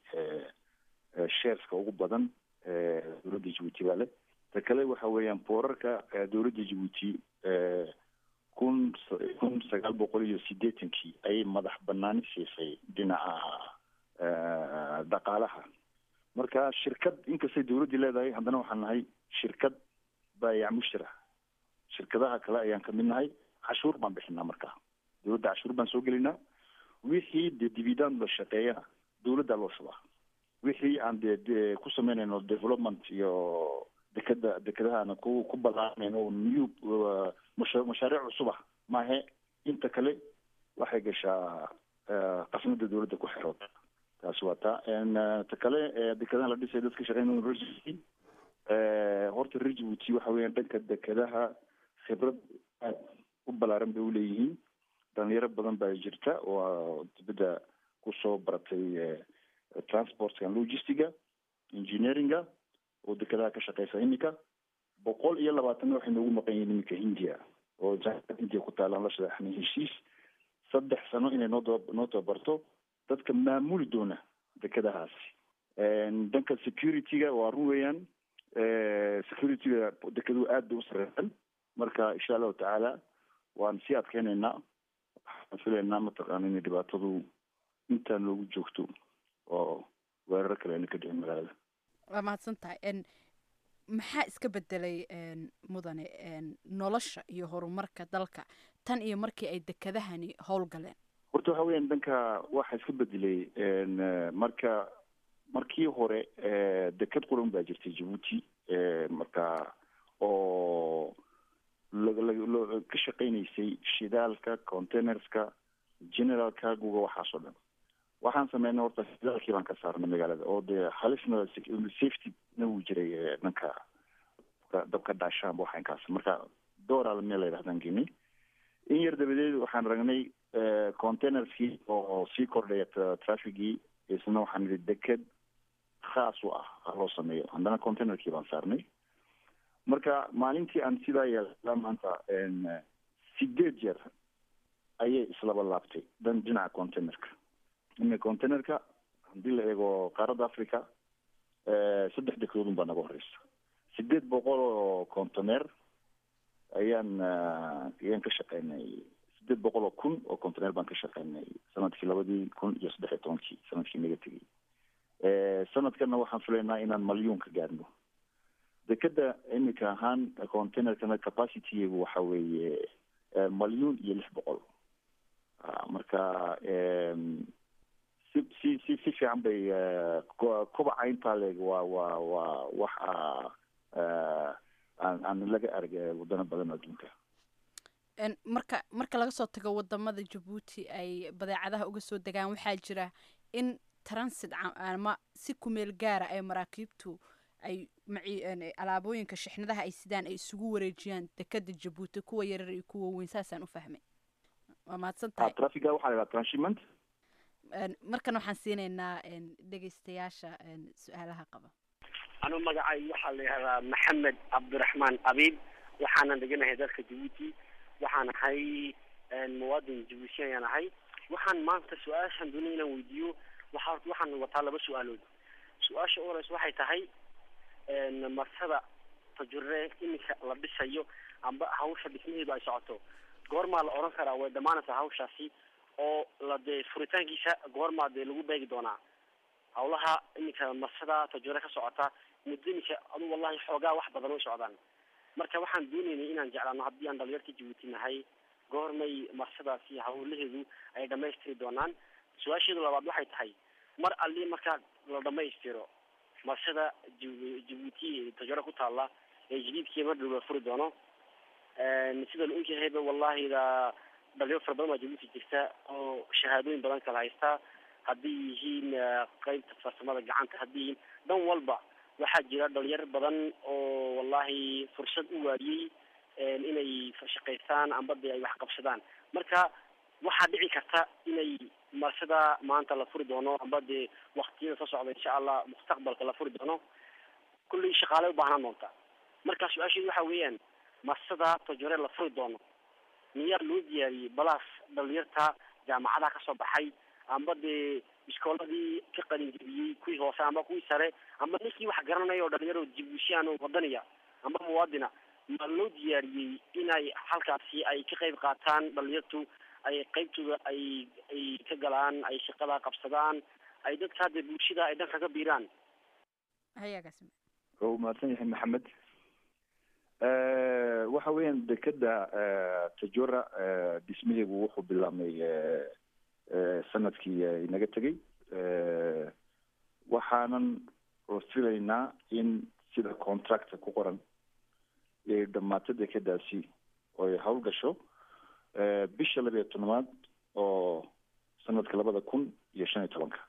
S9: shareska ugu badan ee dowladda jabuuti baa le ta kale waxa weeyaan boorarka ee dowladda jabuuti kun kun sagaal boqol iyo sideetankii ayay madax banaani siisay dhinaca eh, dhaqaalaha marka shirkad inkastay dowladdii leedahay haddana waxaan nahay shirkad baayac mushtara shirkadaha kale ayaan kamid nahay cashuur baan bixinaa marka dowladda cashuur baan soo gelinaa wixii dee dividend la shaqeeyana dowladdaa loo shubaa wixii aan dee dee ku sameynayno development iyo dekeda dekedahana ku ku ballaaranayno new uh, masha- mashaariic cusub ah maahe inta kale waxay gashaa eh, qasnada dowladda ku xerood taasi waa taa En, eh, ta kale eh, dekedaha la dhisay dadka shaqeynaya university Eh, horta reer jabuuti waxa weeyaan dhanka dekedaha khibrad aad u ballaaran bay uleeyihiin dhalinyaro badan baa jirta oo dibadda kusoo baratay transportka logistiga engineeringa oo dekedaha ka shaqeysa iminka boqol iyo labaatanna waxay noogu maqan yihiin iminka india oo jaamacad india ku taalaan la shadaxnay heshiis saddex sano inay noo daba noo tababarto dadka maamuli doona dekedahaasi dhanka security-ga waa run weeyaan security-ga dekeduhu aad bay u sareesan marka insha allahu tacaala waan sii adkeyneynaa waxaan filaynaa mataqaana inay dhibaatadu intaa noogu joogto oo weeraro kale ayna ka dhicin magaalada
S8: waa mahadsan tahay n maxaa iska bedelay mudane nolosha iyo horumarka dalka tan iyo markii ay dekedahani howlgaleen
S9: horta waxa weeyaan dhanka waxaa iska bedelay marka markii hore deked quran baa jirtay jabuuti marka oo lala ka shaqeynaysay shidaalka containerska general cargoga waxaas oo dhan waxaan sameynay horta shidaalkii baan ka saarnay magaalada oo dee halisna safety na wuu jiray dhanka dabka dhaashaanba waxa inkaas marka dooral meel la yidhahdaan geenay in yar dabadeed waxaan ragnay containerskii oo sii kordhaya trafficgii isna waxaan idhi deked khaas u ah ha loo sameeyo haddana containerkii baan saarnay marka maalintii aan sidaa yeelaa maanta sideed jeer ayay islaba laabtay dan dhinaca containerka ina containerka haddii la eego qaaradda africa saddex dekedoodun baa naga horeysa sideed boqol oo container ayaan ayaan ka shaqeynay sideed boqol oo kun oo container baan ka shaqeynay sanadkii labadii kun iyo saddex iyo tobankii sanadkii naga tegay sanadkana waxaan filaynaa inaan malyuun ka gaarno dekeda imika ahaan containerkana capacitygu waxa weeye malyuun iyo lix boqol marka si si si si fiican bay kobaca intaa leeg waa waa waa wax aan aan laga arag wadano badan adduunka
S8: marka marka laga soo tago wadamada jabuuti ay badeecadaha uga soo degaan waxaa jira in transit ama si kumeel gaara ay maraakiibtu ay alaabooyinka shixnadaha ay sidaan ay isugu wareejiyaan dekeda jabuuti kuwa yarar iyo kuwa weyn saasaan u fahmay waa mahadsan tahay
S9: trafiga waxaa la yidhaha transhipment
S8: markan waxaan siinaynaa dhegeystayaasha su-aalaha qaba
S11: anu magacay waxaa la yihahdaa maxamed cabdiraxmaan abiib waxaanan deganahay dalka jabuuti waxaan ahay muwaadin jabuuti ayaan ahay waxaan maanta su-aashan doonay inaan weydiiyo waxa waxaan wataa laba su-aalood su-aasha u horeysa waxay tahay marsada tajure iminka la dhisayo amba hawsha dhismaheedu ay socoto goormaa la odhan karaa way dhamaanaysaa hawshaasi oo la dee furitaankiisa goormaa dee lagu beegi doonaa hawlaha iminka marsada tajure ka socota muddo iminka adu wallahi xoogaa wax badan way socdaan marka waxaan doonaynay inaan jeclaano haddii aan dhalinyarta jabuuti nahay goormay marsadaasi hawlaheedu ay dhamaystiri doonaan su-aasheedu labaad waxay tahay mar alli markaa la dhamaystiro marsada jabuuti tajaro ku taala ee jadiidkii mar dhow la furi doono sida la ogyahayba wallahi da dhalinyaro fara badan baa jabuuti jirta oo shahaadooyin badan kala haysta haddii yihiin qeybta farsamada gacanta haddii yihiin dhan walba waxaa jira dhalinyaro badan oo wallahi fursad u waadiyey inay shaqaystaan amba de ay wax qabsadaan marka waxaa dhici karta inay marsada maanta la furi doono amba dee waktiyada soo socda insha allah mustaqbalka la furi doono kullay shaqaale u baahnaan doonta marka su-aasheedu waxa weeyaan marsada tajore la furi doono miyaa loo diyaariyey balaas dhalinyarta jaamacadaha kasoo baxay amba dee iskooladii ka qalinjebiyey kuwii hoose amba kuwii sare amba ninkii wax garanaya oo dhalinyaro jibuushian oo wadaniya amba muwaadina ma loo diyaariyey inay halkaasi ay ka qayb qaataan dhalinyartu ay qaybtooda ay ay ka galaan ay shaqada qabsadaan ay dadka hadda bulshada ay dhanka ka biiraan
S8: hayagaas
S9: u mahadsan yahay maxamed waxa weeyaan dekeda tajora dhismaheegu wuxuu bilaabmay sanadkii inaga tegay waxaanan filaynaa in sida contracta ku qoran ay dhamaato dekedaasi oo ay hawl gasho bisha labiyo tobnaad oo sanadka labada kun iyo shan iyo tobanka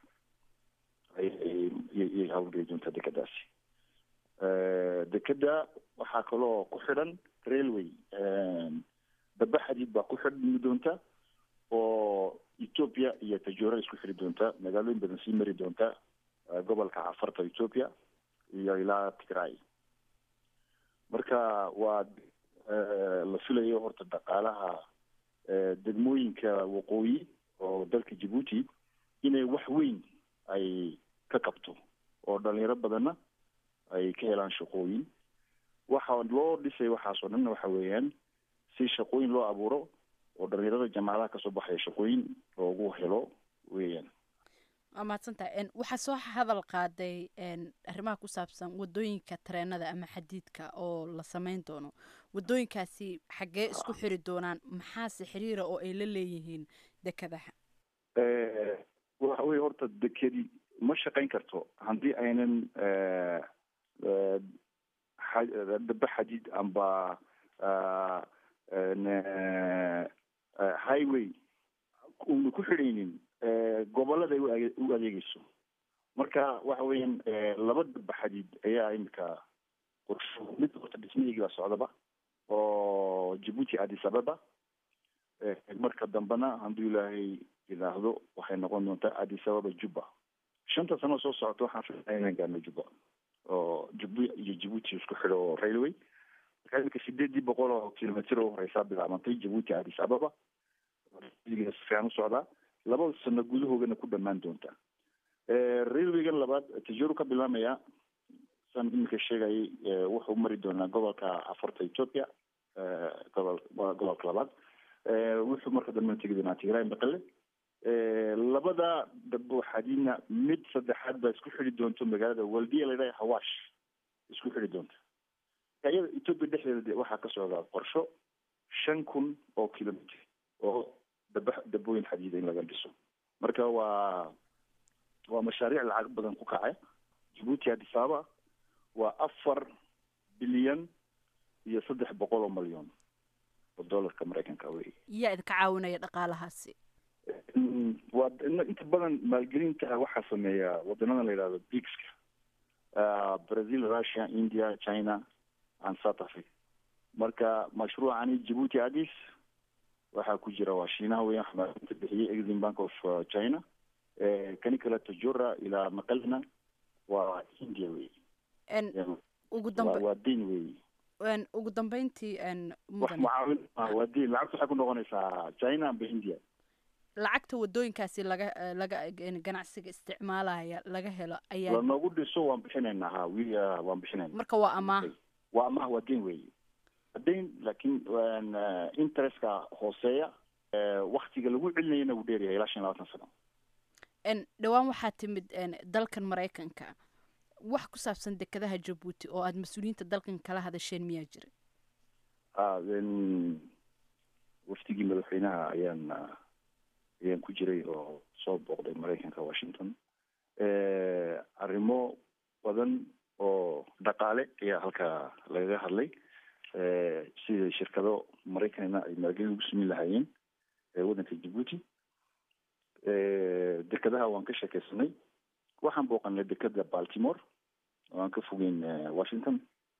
S9: ayay hawlgeli doontaa dekedaasi dekeda waxaa kaloo ku xidhan railway daba xadiid baa ku xidhmi doonta oo ethoopia iyo tajoora isku xiri doonta magaalooyin badan sii mari doonta gobolka cafarta ethoopia iyo ilaa tigray marka waa la filayo horta dhaqaalaha degmooyinka waqooyi oo dalka djibuuti inay wax weyn ay ka qabto oo dhalinyaro badanna ay ka helaan shaqooyin waxa loo dhisay waxaas oo dhan waxa weeyaan si shaqooyin loo abuuro oo dhalinyarada jaamacadaha kasoo baxaya shaqooyin loogu helo weeyaan
S8: waa mahadsantahay waxaa soo hadal qaaday arrimaha ku saabsan wadooyinka tareenada ama xadiidka oo la sameyn doono wadooyinkaasi xaggee isku xiri doonaan maxaase xiriira oo ay la leeyihiin dekadaha
S9: waxa weye horta dekedi ma shaqayn karto haddii aynan daba xadiid amba highway una ku xidhaynin gobolada ay u adeegeyso marka waxa weeyaan laba daba xadiid ayaa imika qorsho mid horta dhismaheygi baa socdaba oo djibuuti addis ababa marka dambena hadduu ilaahay yidhaahdo waxay noqon doontaa addis ababa juba shanta sano soo socota waxaan filaya inaan gaarno juba oo juba iyo djibuuti isku xidho oo railway marka imika sideedii boqol oo kilomitr oo horeysaa bilaabantay djibuuti addis ababa si fiican u socdaa labada sano gudahoogana ku dhamaan doonta railwaygan labaad tijaru ka bilaamaya saan imika sheegayay wuxuu mari doonaa gobolka afarta ethoopia gobol gobolka labaad wuxuu marka dambe tegi doonaa tigray maqale labada dabo xadiidna mid saddexaad baa isku xidhi doonto magaalada waldiya la dhaha hawash isku xidhi doonta iyada ethoopia dhexdeeda waxaa ka socdaa qorsho shan kun oo kilomitr oo daba dabooyin xadiida in laga dhiso marka waa waa mashaariic lacag badan ku kacay djibuuti addis ababa waa afar bilyan iyo saddex boqol oo malyan oo dollarka maraykanka wey
S8: yaa idinka caawinaya dhaqaalahaasi
S9: waa inta badan maalgelinta waxaa sameeya wadanada la yidhahdo bigska brazil russia india china and south africa marka mashruucani djibuuti addis waxaa ku jira waa shiinaha weeyaan xamaalinta bixiyey exim bank of china kani kale tajora ilaa maqalina waa india wey
S8: ugu dambe
S9: waa dayn wey
S8: ugu dambeyntii
S9: wax mucaawin waa dayn lacagta waxay ku noqonaysaa china amba india
S8: lacagta wadooyinkaasi laga laga ganacsiga isticmaalaya laga helo ayaa
S9: lanoogu dhiso waan bixinaynaa ha wi waan bixinayna
S8: marka waa amaah
S9: waa amaah waa dayn wey dayn laakiin interestka hooseeya waktiga lagu celinayana wuu dheeryahay ilaa shan iyo labaatan sano
S8: dhowaan waxaa timid dalkan maraykanka wax ku saabsan dekadaha jabuuti oo aada mas-uuliyiinta dalkan kala hadasheen miyaa jira
S9: waftigii madaxweynaha ayaan ayaan ku jiray oo soo booqday maraykanka washington arrimo badan oo dhaqaale ayaa halkaa lagaga hadlay sida shirkado maraykanna ay maalgelin ugu sameyn lahaayeen waddanka djibuuti dekadaha waan ka sheekeysanay waxaan booqanay dekada baltimore oo aan ka fogeyn washington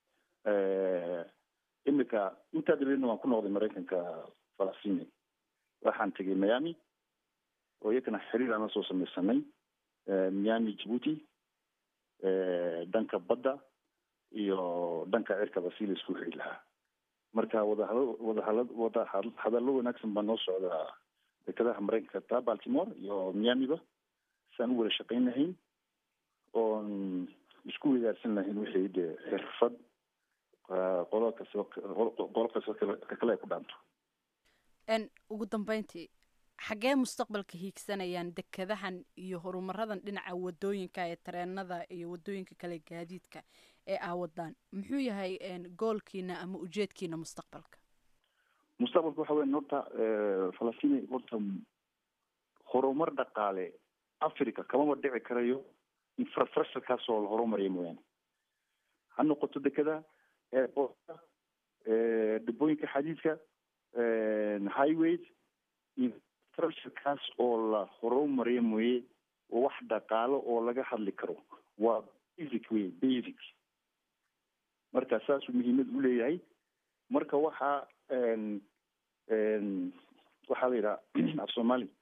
S9: imika intaa dabeedna waan ku noqday maraykanka falasini waxaan tegay miami oo iyakana xiriir aan la soo sameysanay miami djibuuti dhanka badda iyo dhanka cirkaba si la isku xiri lahaa marka wadahadal wadahadal wada hadallo wanaagsan baa noo socdaa dekadaha maraykanka taa baltimore iyo miamiba saan u wada shaqayn lahayn oon isku wadaarsan lahayn wixii dee xirfad qolo kasta qolo kasta ka kale ay ku dhaanto
S8: ugu dambeyntii xaggee mustaqbalka hiigsanayaan dekadahan iyo horumaradan dhinaca wadooyinka ee tareenada iyo wadooyinka kale gaadiidka ee aa wadaan muxuu yahay goolkiina ama ujeedkiina mustaqbalka
S9: mustaqbalka waxa weya horta falastiin horta horumar dhaqaale africa kamaba dhici karayo infrastructurekaas oo la horumariya mooyaane ha noqoto dekada airportka dibooyinka xadiidka highways infrastructurekaas oo la horumariya mooye wax dhaqaalo oo laga hadli karo waa basic wey basic marka saasuu muhiimad u leeyahay marka waxaa waxaa la yidhaha af somali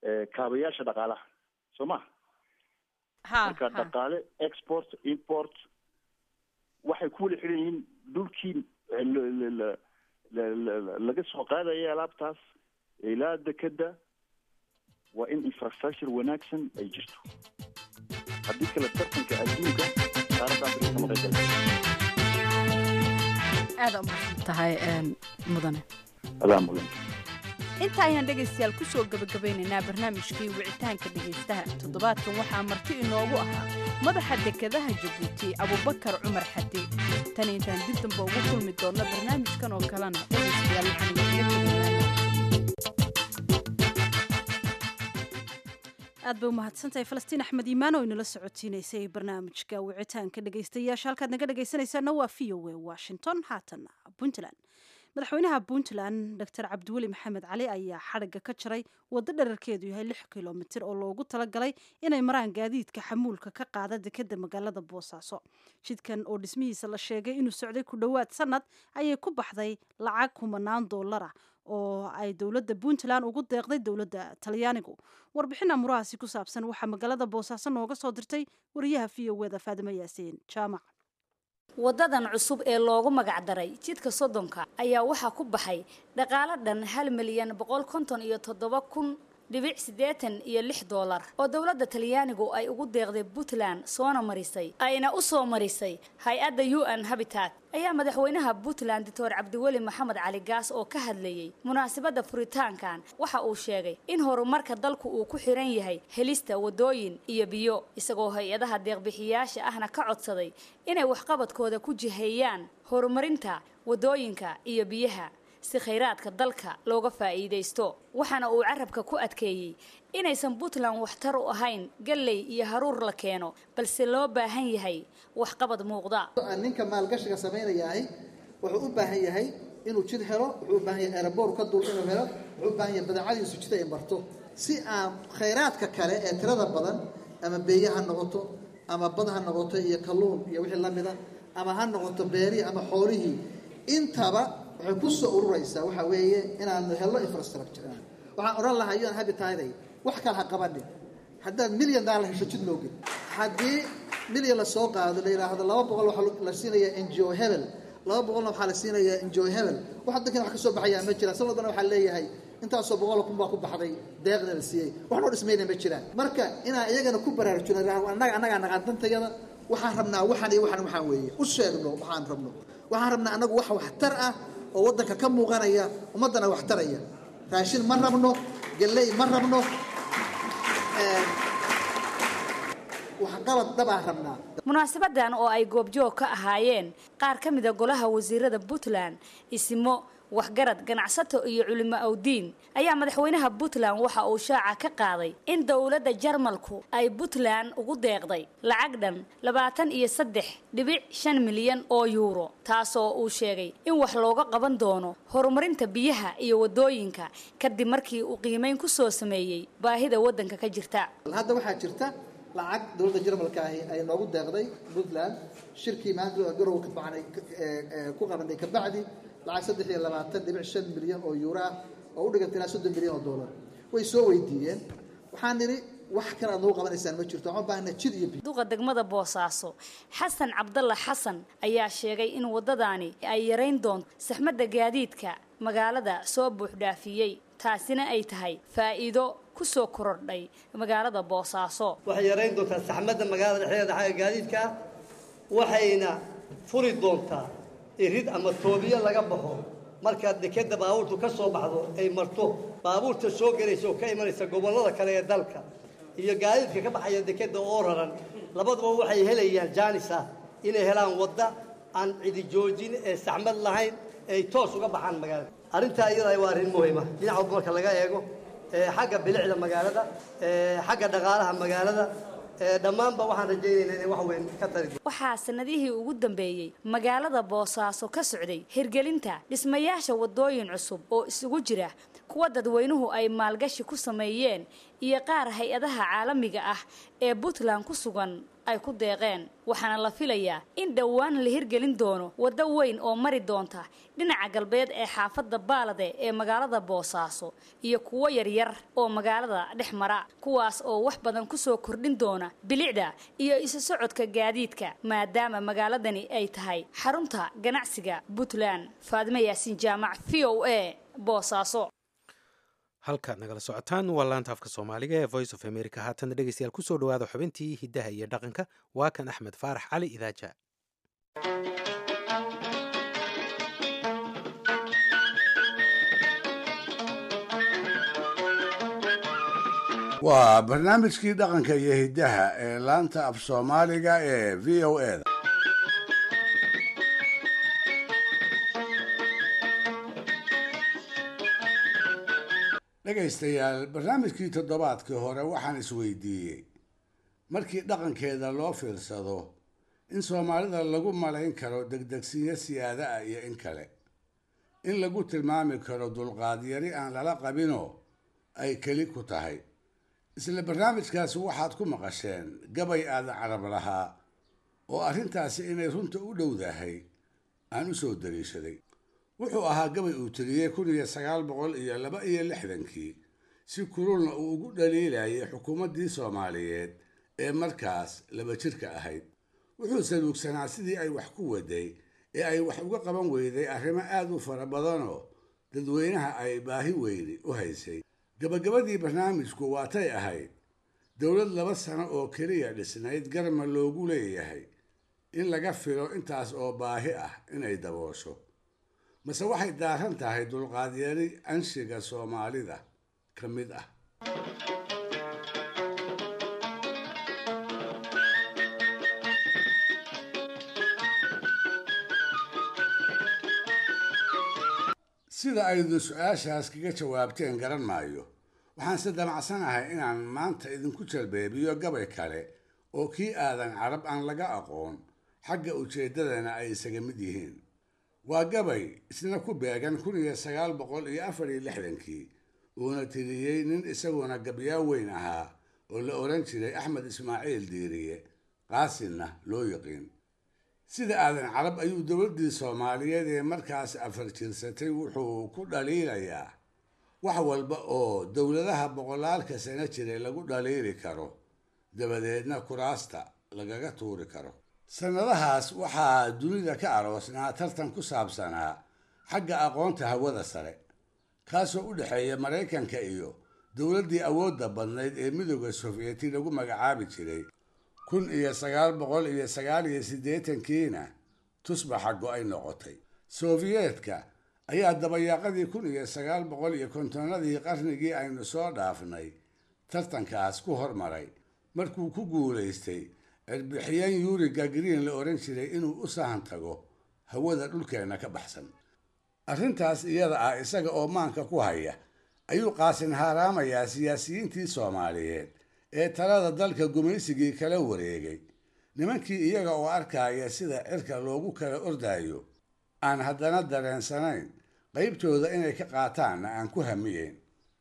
S9: eh, kaabayaasha dhaqaalaha soo ma marka dhaqaale export import waxay ku wada xiran yihiin dhulkii eh, la- la- la- la- la- la- laga soo qaadaya alaabtaas ilaa dekeda waa in infrastructure wanaagsan ay jirto haddii kale tartanka adduunka qaaradda afrika kama qayb galay
S8: aada umahadsan tahay een, mudane
S9: adaa mudan
S8: inta ayaan dhegaystayaal ku soo gebagabeynaynaa barnaamijkii wicitaanka dhegaystaha toddobaadkan waxaa marti inoogu ahaa madaxa dekedaha jabuuti abubakar cumar xade tan intaan dib damba ugu kulmi doonno barnaamijkan oo kalena dhegaystayaal waxaan idinkaga tegaynaa
S3: aad bay umahadsantahay falastiin axmed iimaan oo inala socotiinaysay barnaamijka wicitaanka dhegaystayaasha halkaad naga dhegaysanaysaana waa v o a washington haatana puntland madaxweynaha puntland dr cabdiweli maxamed cali ayaa xadhigga ka jaray waddo dherarkeedu yahay lix kilomitir oo loogu talagalay inay maraan gaadiidka xamuulka ka qaada dekeda magaalada boosaaso jidkan oo dhismihiisa la sheegay inuu socday ku dhowaad sanad ayay ku baxday lacag kumanaan doolara oo ay dowladda puntland ugu deeqday dowladda talyaanigu warbixin amurahaasi ku saabsan waxaa magaalada boosaaso nooga soo dirtay wariyaha v o eda faadimo yaasiin jaamac
S12: wadadan cusub ee loogu magacdaray jidka soddonka ayaa waxaa ku baxay dhaqaalo dhan hal milyan boqol konton iyo toddoba kun dhibic siddeetan iyo lix doolar oo dowladda talyaanigu ay ugu deeqday puntland soona marisay ayna u soo marisay hay-adda u n habitat ayaa madaxweynaha puntland doctor cabdiweli maxamed cali gaas oo ka hadlayey munaasabadda furitaankan waxa uu sheegay in horumarka dalku uu ku xiran yahay helista wadooyin iyo biyo isagoo hay-adaha deeqbixiyaasha ahna ka codsaday inay waxqabadkooda ku jiheeyaan horumarinta wadooyinka iyo biyaha si khayraadka dalka looga faa'iidaysto waxaana uu carabka ku adkeeyey inaysan puntland waxtar u ahayn galley iyo haruur la keeno balse loo baahan yahay waxqabad muuqda
S13: ninka maalgashiga samaynayahay wuxuu u baahan yahay inuu jid helo wuxuu u baahan yahay aeroboor ka dul inuu helo wuxuu u baahan yahay badeecadiisu jid ay marto si aan khayraadka kale ee tirada badan ama beeye ha noqoto ama bad ha noqoto iyo kalluun iyo wixii la mida ama ha noqoto beerihii ama xoolihii intaba waxay ku soo ururaysaa waxa weeye inaan helno infrastructure waxaan odhan lahaa un habitayday wax kale ha qabanin haddaad milyan daalar hesho jid loo geli haddii milyan la soo qaado la yidhaahdo laba boqol waxaa la siinayaa n g o hebel laba boqolna waxaa la siinayaa n g o hebel wax dadkan wax ka soo baxayaa ma jiraan san walbana waxaa leeyahay intaasoo boqol kun baa ku baxday deeqna la siiyey wax noo dhismayna ma jiraan marka inaan iyagana ku baraarujino annaga annagaa naqaan dantayada waxaan rabnaa waxan iyo waxan waxaan weeye u sheegno waxaan rabno waxaan rabnaa annagu wax waxtar ah oo waddanka ka muuqanaya ummaddana waxtaraya raashin ma rabno galley ma rabno waxqabad dhabaan rabnaa
S12: munaasabadan oo ay goobjoog ka ahaayeen qaar ka mida golaha wasiirada puntland isimo waxgarad ganacsato iyo culimo awdiin ayaa madaxweynaha puntland waxa uu shaaca ka qaaday in dowladda jarmalku ay puntland ugu deeqday lacag dhan labaatan iyo saddex dhibic shan milyan oo yuuro taasoo uu sheegay in wax looga qaban doono horumarinta biyaha iyo wadooyinka kadib markii uu qiimeyn ku soo sameeyey baahida waddanka ka jirta
S13: hadda waxaa jirta lacag dowladda jarmalka ahi ay noogu deeqday puntland shirkii maanta garow ka baxnay ku qabanay kabacdi lacag saddex iyo labaatan dhibic shan milyan oo yuuro ah oo u dhiganta ilaa soddon milyan oo dollar way soo weydiiyeen waxaan nidhi wax kale aad noogu qabanaysaan ma jirto waxaan u baahana jid iyo biyo
S12: duqa degmada boosaaso xasan cabdalla xasan ayaa sheegay in waddadaani ay yarayn doonto saxmadda gaadiidka magaalada soo buuxdhaafiyey taasina ay tahay faa'iido ku soo korodhay magaalada boosaaso
S14: waxay yarayn doontaa saxmadda magaalada dhexdeeda xagga gaadiidka ah waxayna furi doontaa irid ama toobiyo laga baxo markaad dekeda baabuurtu ka soo baxdo ay marto baabuurta soo gelaysa oo ka imanaysa gobollada kale ee dalka iyo gaadiidka ka baxaya dekeda oo raran labaduba waxay helayaan jaanis ah inay helaan wadda aan cidi joojin ee saxmad lahayn ay toos uga baxaan magaalada arrintaa iyada waa arrin muhiima dhinaca walba marka laga eego xagga bilicda magaalada xagga dhaqaalaha magaalada dhammaanba waxaan rajaynaynaa inay wax weyn ka tari
S12: waxaa sanadihii ugu dambeeyey magaalada boosaaso ka socday hirgelinta dhismayaasha wadooyin cusub oo isugu jira kuwa dadweynuhu ay maalgashi ku sameeyeen iyo qaar hay-adaha caalamiga ah ee puntland ku sugan ay ku deeqeen waxaana la filayaa in dhowaan la hirgelin doono waddo weyn oo mari doonta dhinaca galbeed ee xaafadda baalade ee magaalada boosaaso iyo kuwo yaryar oo magaalada dhex mara kuwaas oo wax badan kusoo kordhin doona bilicda iyo isu socodka gaadiidka maadaama magaaladani ay tahay xarunta ganacsiga puntland faadime yaasiin jaamac v o a boosaaso
S2: halkaad nagala socotaan waa laanta afka soomaaliga ee voice of america haatana dhegeystayaal kusoo dhawaada xubintii hiddaha iyo dhaqanka waa kan axmed faarax cali idaaja
S5: waa barnaamijkii dhaqanka iyo hiddaha ee laanta af soomaaliga ee v o e da dhegaystayaal barnaamijkii toddobaadkii hore waxaan isweydiiyey markii dhaqankeeda loo fiirsado in soomaalida lagu malayn karo degdegsiyo siyaada ah iyo in kale in lagu tilmaami karo dulqaadyari aan lala qabinoo ay keli ku tahay isla barnaamijkaasi waxaad ku maqasheen gabay aada carab lahaa oo arrintaasi inay runta u dhowdahay aan u soo daliishaday wuxuu ahaa gabay uu tiriyey kun iyo sagaal boqol iyo laba iyo lixdankii si kululna uu ugu dhaliilayay xukuumaddii soomaaliyeed ee markaas laba jirka ahayd wuxuu saluugsanaa sidii ay wax ku waday ee ay wax uga qaban weyday arrimo aada u fara badanoo dadweynaha ay baahi weyni u haysay gabagabadii barnaamijku waatay ahayd dowlad laba sano oo keliya dhisnayd garma loogu leeyahay in laga filo intaas oo baahi ah inay daboosho mase waxay daaran tahay dulqaadyari anshiga soomaalida ka mid ah sida aydu su-aashaas kaga jawaabteen garan maayo waxaanse damacsanahay inaan maanta idinku jalbeebiyo gabay kale oo kii aadan carab aan laga aqoon xagga ujeeddadana ay isaga mid yihiin waa gabay isna ku beegan kun iyo sagaal boqol iyo afar iyo lixdankii uuna tiriyey nin isaguna gabyaa weyn ahaa oo la odhan jiray axmed ismaaciil diiriye qaasinna loo yiqiin sida aadan carab ayuu dowladdii soomaaliyeed ee markaas afar jirsatay wuxuu ku dhaliilayaa wax walba oo dowladaha boqolaalka sano jiray lagu dhaliili karo dabadeedna kuraasta lagaga tuuri karo sannadahaas waxaa dunida ka aroosnaa tartan ku saabsanaa xagga aqoonta hawada sare kaasoo u dhexeeya maraykanka iyo dowladdii awoodda badnayd ee midooda sofiyeti lagu magacaabi jiray kun iyo sagaal boqol iyo sagaal iyo siddeetankiina tusbaxa go-ay noqotay sofiyeetka ayaa dabayaaqadii kun iyo sagaal boqol iyo kontonadii qarnigii aynu soo dhaafnay tartankaas ku hormaray markuu ku guulaystay cirbixiyeen yuri gagriin la odhan jiray inuu u sahan tago hawada dhulkeenna ka baxsan arrintaas iyada ah isaga oo maanka ku haya ayuu qaasin haaraamayaa siyaasiyiintii soomaaliyeed ee talada dalka gumaysigii kala wareegay nimankii iyaga oo arkaya sida cirka loogu kala ordayo aan haddana dareensanayn qaybtooda inay ka qaataanna aan ku hamiyeyn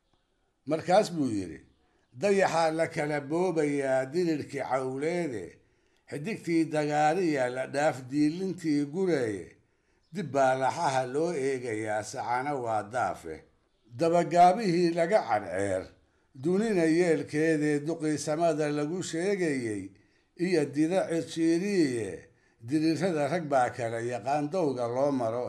S5: markaas buu yidhi dayaxaa la kala boobayaa dirirkii cawleede xidigtii dagaariya la dhaaf diilintii gureeye dib baa laxaha loo eegayaa sacana waa daafe dabagaabihii laga cadceer dunina yeelkeedee duqiisamada lagu sheegayey iyo dida cirjiiriye dirirrada rag baa kale yaqaan dowga loo maro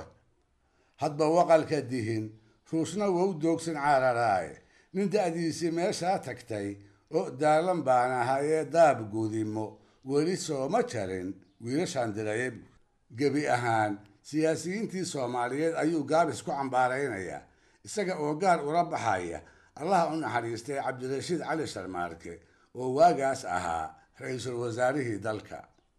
S5: hadba waqalka dihin ruusna wow doogsan cararaaye nin da-diisii meeshaa tagtay oo daalan baan ahayee daab gudimo weli sooma jarin wiilashaan diraye gebi ahaan siyaasiyiintii soomaaliyeed ayuu gaabis ku cambaaraynayaa isaga oo gaar ula baxaya allaha u naxariistay cabdirashiid cali sharmaarke oo waagaas ahaa ra-iisul wasaarihii dalka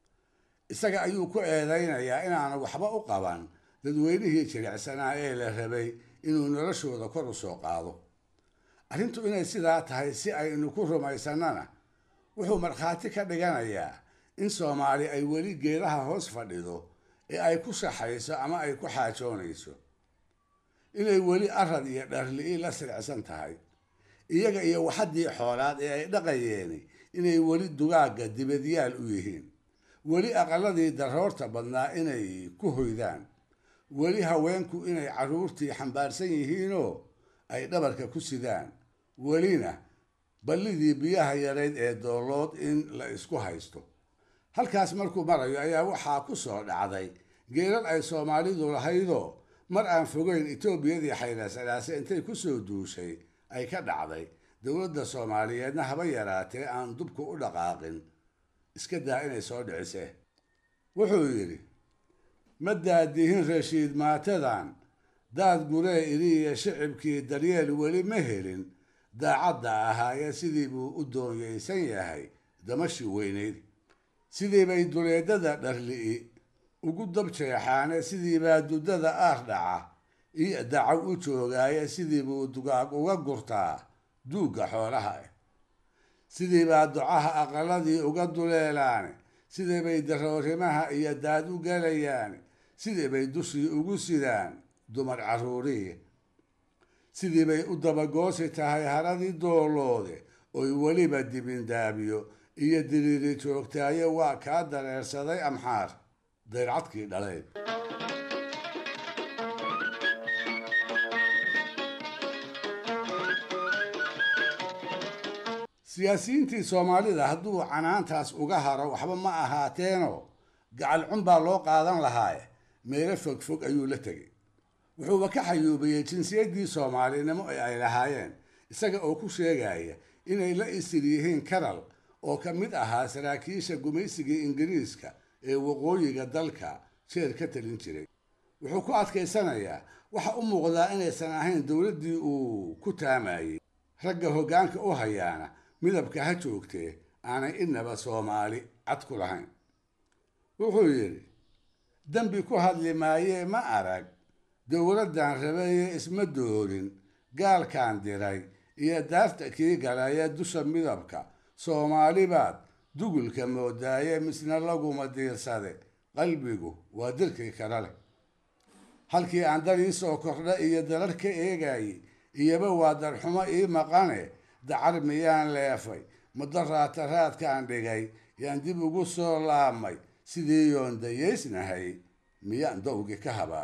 S5: isaga ayuu ku eedaynayaa inaanu waxba u qaban dadweynihii jilicsanaa ee la rabay inuu noloshooda kor u soo qaado arrintu inay sidaa tahay si aynu ku rumaysannana wuxuu markhaati ka dhiganayaa in soomaali ay weli geedaha hoos fadhido ee ay ku shaxayso ama ay ku xaajoonayso inay weli arad iyo dharli'i la siricsan tahay iyaga iyo waxaddii xoolaad ee ay dhaqayeeni inay weli dugaagga dibadyaal u yihiin weli aqaladii daroorta badnaa inay ku hoydaan weli haweenku inay carruurtii xambaarsan yihiinoo ay dhabarka ku sidaan welina ballidii biyaha yarayd ee doolood in la isku haysto halkaas markuu marayo ayaa waxaa ku soo dhacday geelal ay soomaalidu lahaydoo mar aan fogeyn etoobiyadii xaylasalaase intay ku soo duushay ay ka dhacday dowladda soomaaliyeedna haba yaraatee aan dubku u dhaqaaqin iska daa inay soo dhicisee wuxuu yidhi ma daadihin rashiid maatadan daad guree iriya shicibkii daryeel weli ma helin daacadda ahaayee sidii buu u doonyaysan yahay damashi weynayd sidii bay duleedada dharli'i ugu dabjeexaane sidii baa duddada aar dhaca iyo dacaw u joogaaye sidii buu dugaag uga gurtaa duugga xoolaha ah sidii baa ducaha aqaladii uga duleelaane sidii bay daroorimaha iyo daad u galayaane sidii bay dushii ugu sidaan dumar carruurihi sidii bay u dabagoosi tahay haradii dooloode oy weliba dibindaabiyo iyo diriiri joogtaaye waa kaa dareersaday amxaar dayrcadkii dhaleyd siyaasiyiintii soomaalida hadduu canaantaas uga haro waxba ma ahaateeno gacal cun baa loo qaadan lahaaye meelo fogfog ayuu la tegay wuxuuba ka xayuubiyey jinsiyaddii soomaalinimo ee ay lahaayeen isaga oo ku sheegaya inay la isir yihiin karal oo ka mid ahaa saraakiisha gumaysigii ingiriiska ee waqooyiga dalka jeer ka talin jiray wuxuu ku adkaysanayaa waxa u muuqdaa inaysan ahayn dowladdii uu ku taamayey ragga hoggaanka u hayaana midabka ha joogtee aanay inaba soomaali cad ku lahayn wuxuu yidhi dembi ku hadli maayee ma arag dowladdan rabeeye isma doorin gaalkaan diray iyo daarta kii galaya dusha midabka soomaali baad dugulka moodaaye misna laguma diirsade qalbigu waa dirkii kale leh halkii aan dar ii soo kordha iyo darar ka eegayey iyoba waa darxumo ii maqane dacar miyaan leefay madaraata raadkaan dhigay yaan dib ugu soo laabmay sidii yoon dayeysnahay miyaan dawgii ka habaa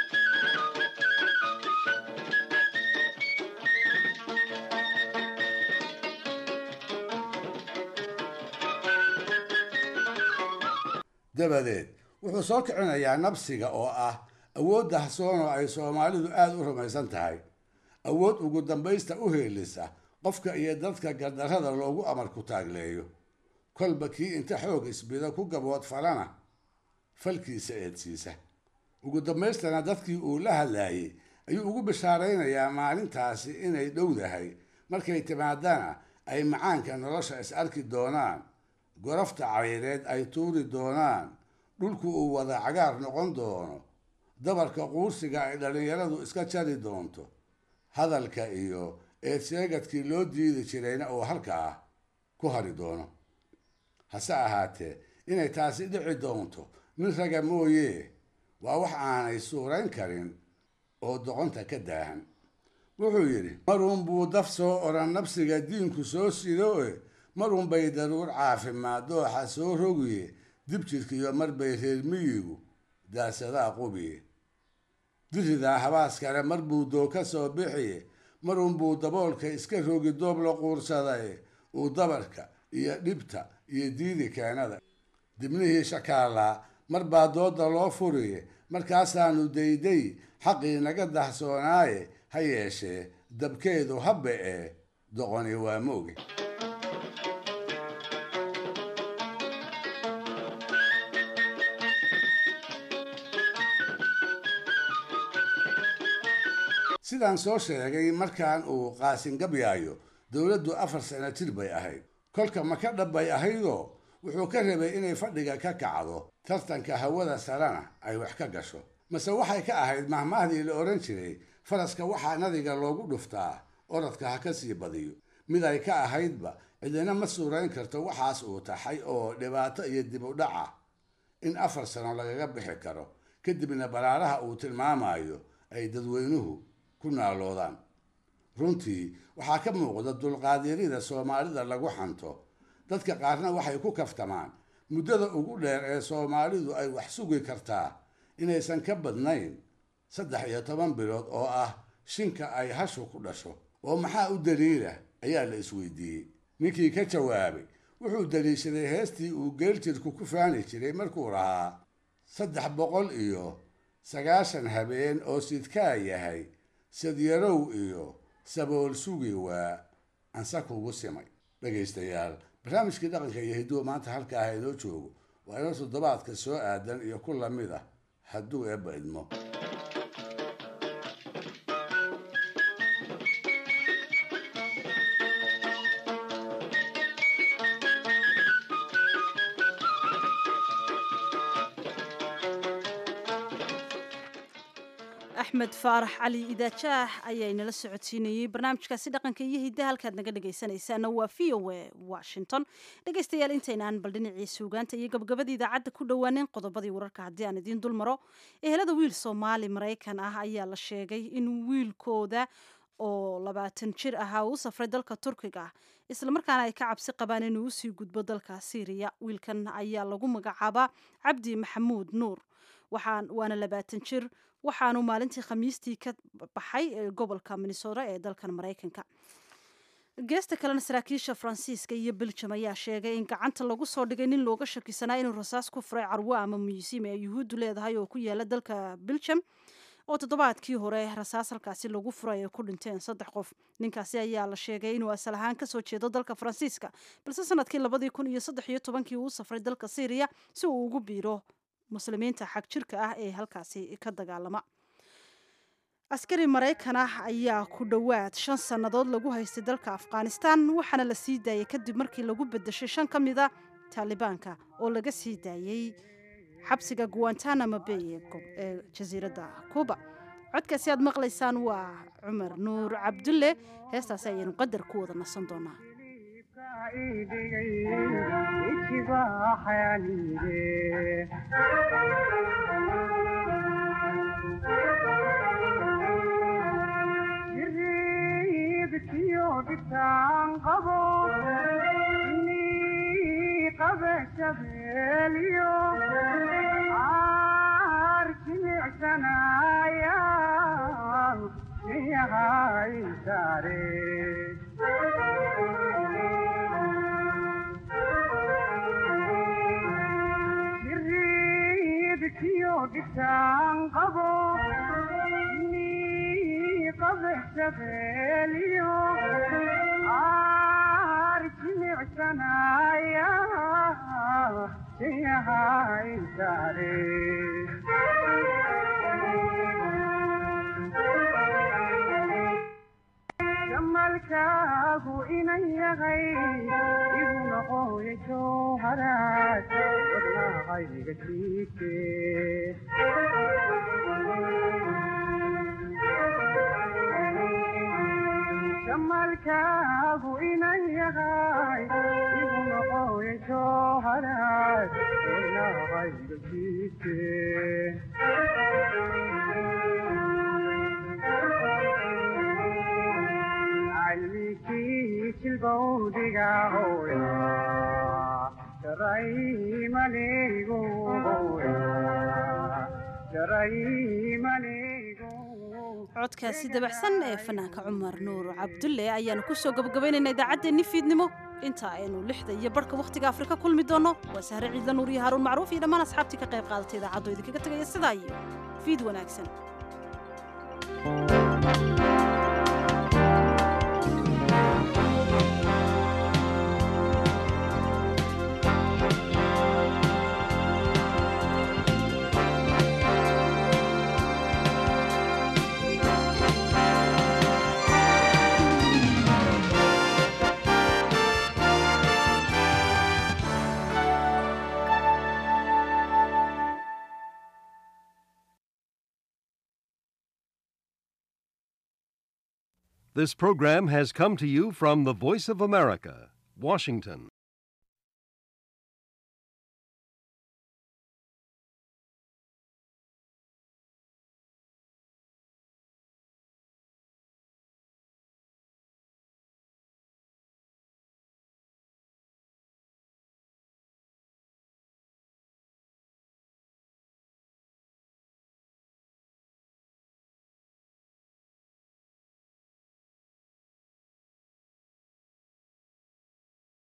S5: dabadeed wuxuu soo kicinayaa nabsiga oo ah awood dahsoon oo ay soomaalidu aada u rumaysan tahay awood ugu dambaysta u heelisa qofka iyo dadka gardarrada loogu amar ku taagleeyo kolba kii inta xoog isbida ku gabood falana falkiisa eedsiisa ugu dambaystana dadkii uu la hadlaayey ayuu ugu bishaaraynayaa maalintaasi inay dhowdahay markay timaadana ay macaanka nolosha is arki doonaan gorafta cayreed ay tuuri doonaan dhulku uu wada cagaar noqon doono dabarka quursiga ay dhallinyaradu iska jari doonto hadalka iyo eedsheegadkii loo diidi jirayna uu halkaa ku hari doono hase ahaatee inay taasi dhici doonto nin raga mooye waa wax aanay suurayn karin oo doqonta ka daahan wuxuu yidhi maruun buu daf soo odhan nabsiga diinku soo sido e marun bay daruur caafimaad dooxa soo rogiye dib jirkiyo mar bay reer miyigu daasadaa qubiye diridaa habaas kale mar buu doo ka soo bixiye marun buu daboolka iska rogi doob la quursadaye uu dabarka iyo dhibta iyo diidi keenada dibnihii shakaalaa mar baa dooda loo furiye markaasaanu dayday xaqii naga dahsoonaaye ha yeeshee dabkeedu habbe ee doqoni waa mooge sidaan soo sheegay markaan uu qaasin gabyaayo dowladdu afar sano jir bay ahayd kolka maka dhab bay ahaydoo wuxuu ka rabay inay fadhiga ka kacdo tartanka hawada sarena ay wax ka gasho mase waxay ka ahayd mahmaahdii la odhan jiray faraska waxaa nadiga loogu dhuftaa orodka ha ka sii badiyo mid ay ka ahaydba cidina ma suurayn karto waxaas uu taxay oo dhibaato iyo dib u dhaca in afar sano lagaga bixi karo kadibna baraaraha uu tilmaamayo ay dadweynuhu ku naaloodaan runtii waxaa ka muuqda dulqaadyarida soomaalida lagu xanto dadka qaarna waxay ku kaftamaan muddada ugu dheer ee soomaalidu ay wax sugi kartaa inaysan ka badnayn saddex iyo toban bilood oo ah shinka ay hashu ku dhasho oo maxaa u daliila ayaa la isweydiiyey ninkii ka jawaabay wuxuu daliishaday heestii uu geeljirku ku faani jiray markuu lahaa saddex boqol iyo sagaashan habeen oo sidkaa yahay sadyarow iyo sabool sugi waa ansa kugu simay dhegaystayaal barnaamijkii dhaqanka iyo hidduwa maanta halka ah inoo joogo waa inoo toddobaadka soo aadan iyo ku lamid ah hadduu eebba idmo
S3: axmed faarax cali idaajaax ayaa inala socodsiinayey barnaamijkaasi dhaqanka iyo hiddaha halkaad naga dhegaysanaysaana waa v o a washington dhegaystayaal intaynaan bal dhinacii suugaanta iyo gabagabada idaacadda ku dhowaanin qodobadii wararka haddii aan idiin dul maro ehelada wiil soomaali maraykan ah ayaa la sheegay in wiilkooda oo labaatan jir ahaa uu safray dalka turkiga islamarkaana ay ka cabsi qabaan inuu usii gudbo dalka syriya wiilkan ayaa lagu magacaabaa cabdi maxamuud nuur waxaan waana labaatan jir waxaanu maalintii khamiistii ka baxay gobolka minnesota ee dalkan maraykanka geesta kalena saraakiisha faransiiska iyo beljum ayaa sheegay in gacanta lagu soo dhigay nin looga shakisanaa inuu rasaas ku furay carwo ama museum ee yuhuuddu leedahay oo ku yaala dalka beljum oo toddobaadkii hore rasaas halkaasi lagu furay ay ku dhinteen saddex qof ninkaasi ayaa la sheegay inuu asal ahaan kasoo jeedo dalka faransiiska balse sanadkii labadii kun iyo saddex iyo tobankii uu safray dalka syriya si uu ugu biiro muslimiinta xag jirka ah ee halkaasi ka dagaalama askari maraykan ah ayaa ku dhowaad shan sannadood lagu haystay dalka afghanistan waxaana la sii daayay kadib markii lagu bedeshay shan ka mid a taalibaanka oo laga sii daayey xabsiga guantanamo bay ee jasiiradda cuba codkaasi aad maqlaysaan waa cumar nuur cabdulle heestaasi ayaynu qadar ku wada nasan doonaa
S15: jamalkaagu inan yahay igu noqoya jowharaad wadnahayga jiike jamalkaagu inan yahay igu noqoya jowharaad wadnahayga jiike jilbowdiga hooya jaraymaneygu jaraymaneygu
S3: codkaasi dabaxsan ee fanaanka cumar nuur cabdulle ayaanu kusoo gabagabaynaynaa idaacaddeenni fiidnimo inta aynu lixda iyo barhka wakhtiga afrika kulmi doonno waa sahre ciidla nuur iyo haaruun macruuf iyo dhammaan asxaabtii ka qayb qaadatay idaacaddo idinkaga tegaya sidaa iyo fiid wanaagsan
S16: This program has come to you from the Voice of America, Washington.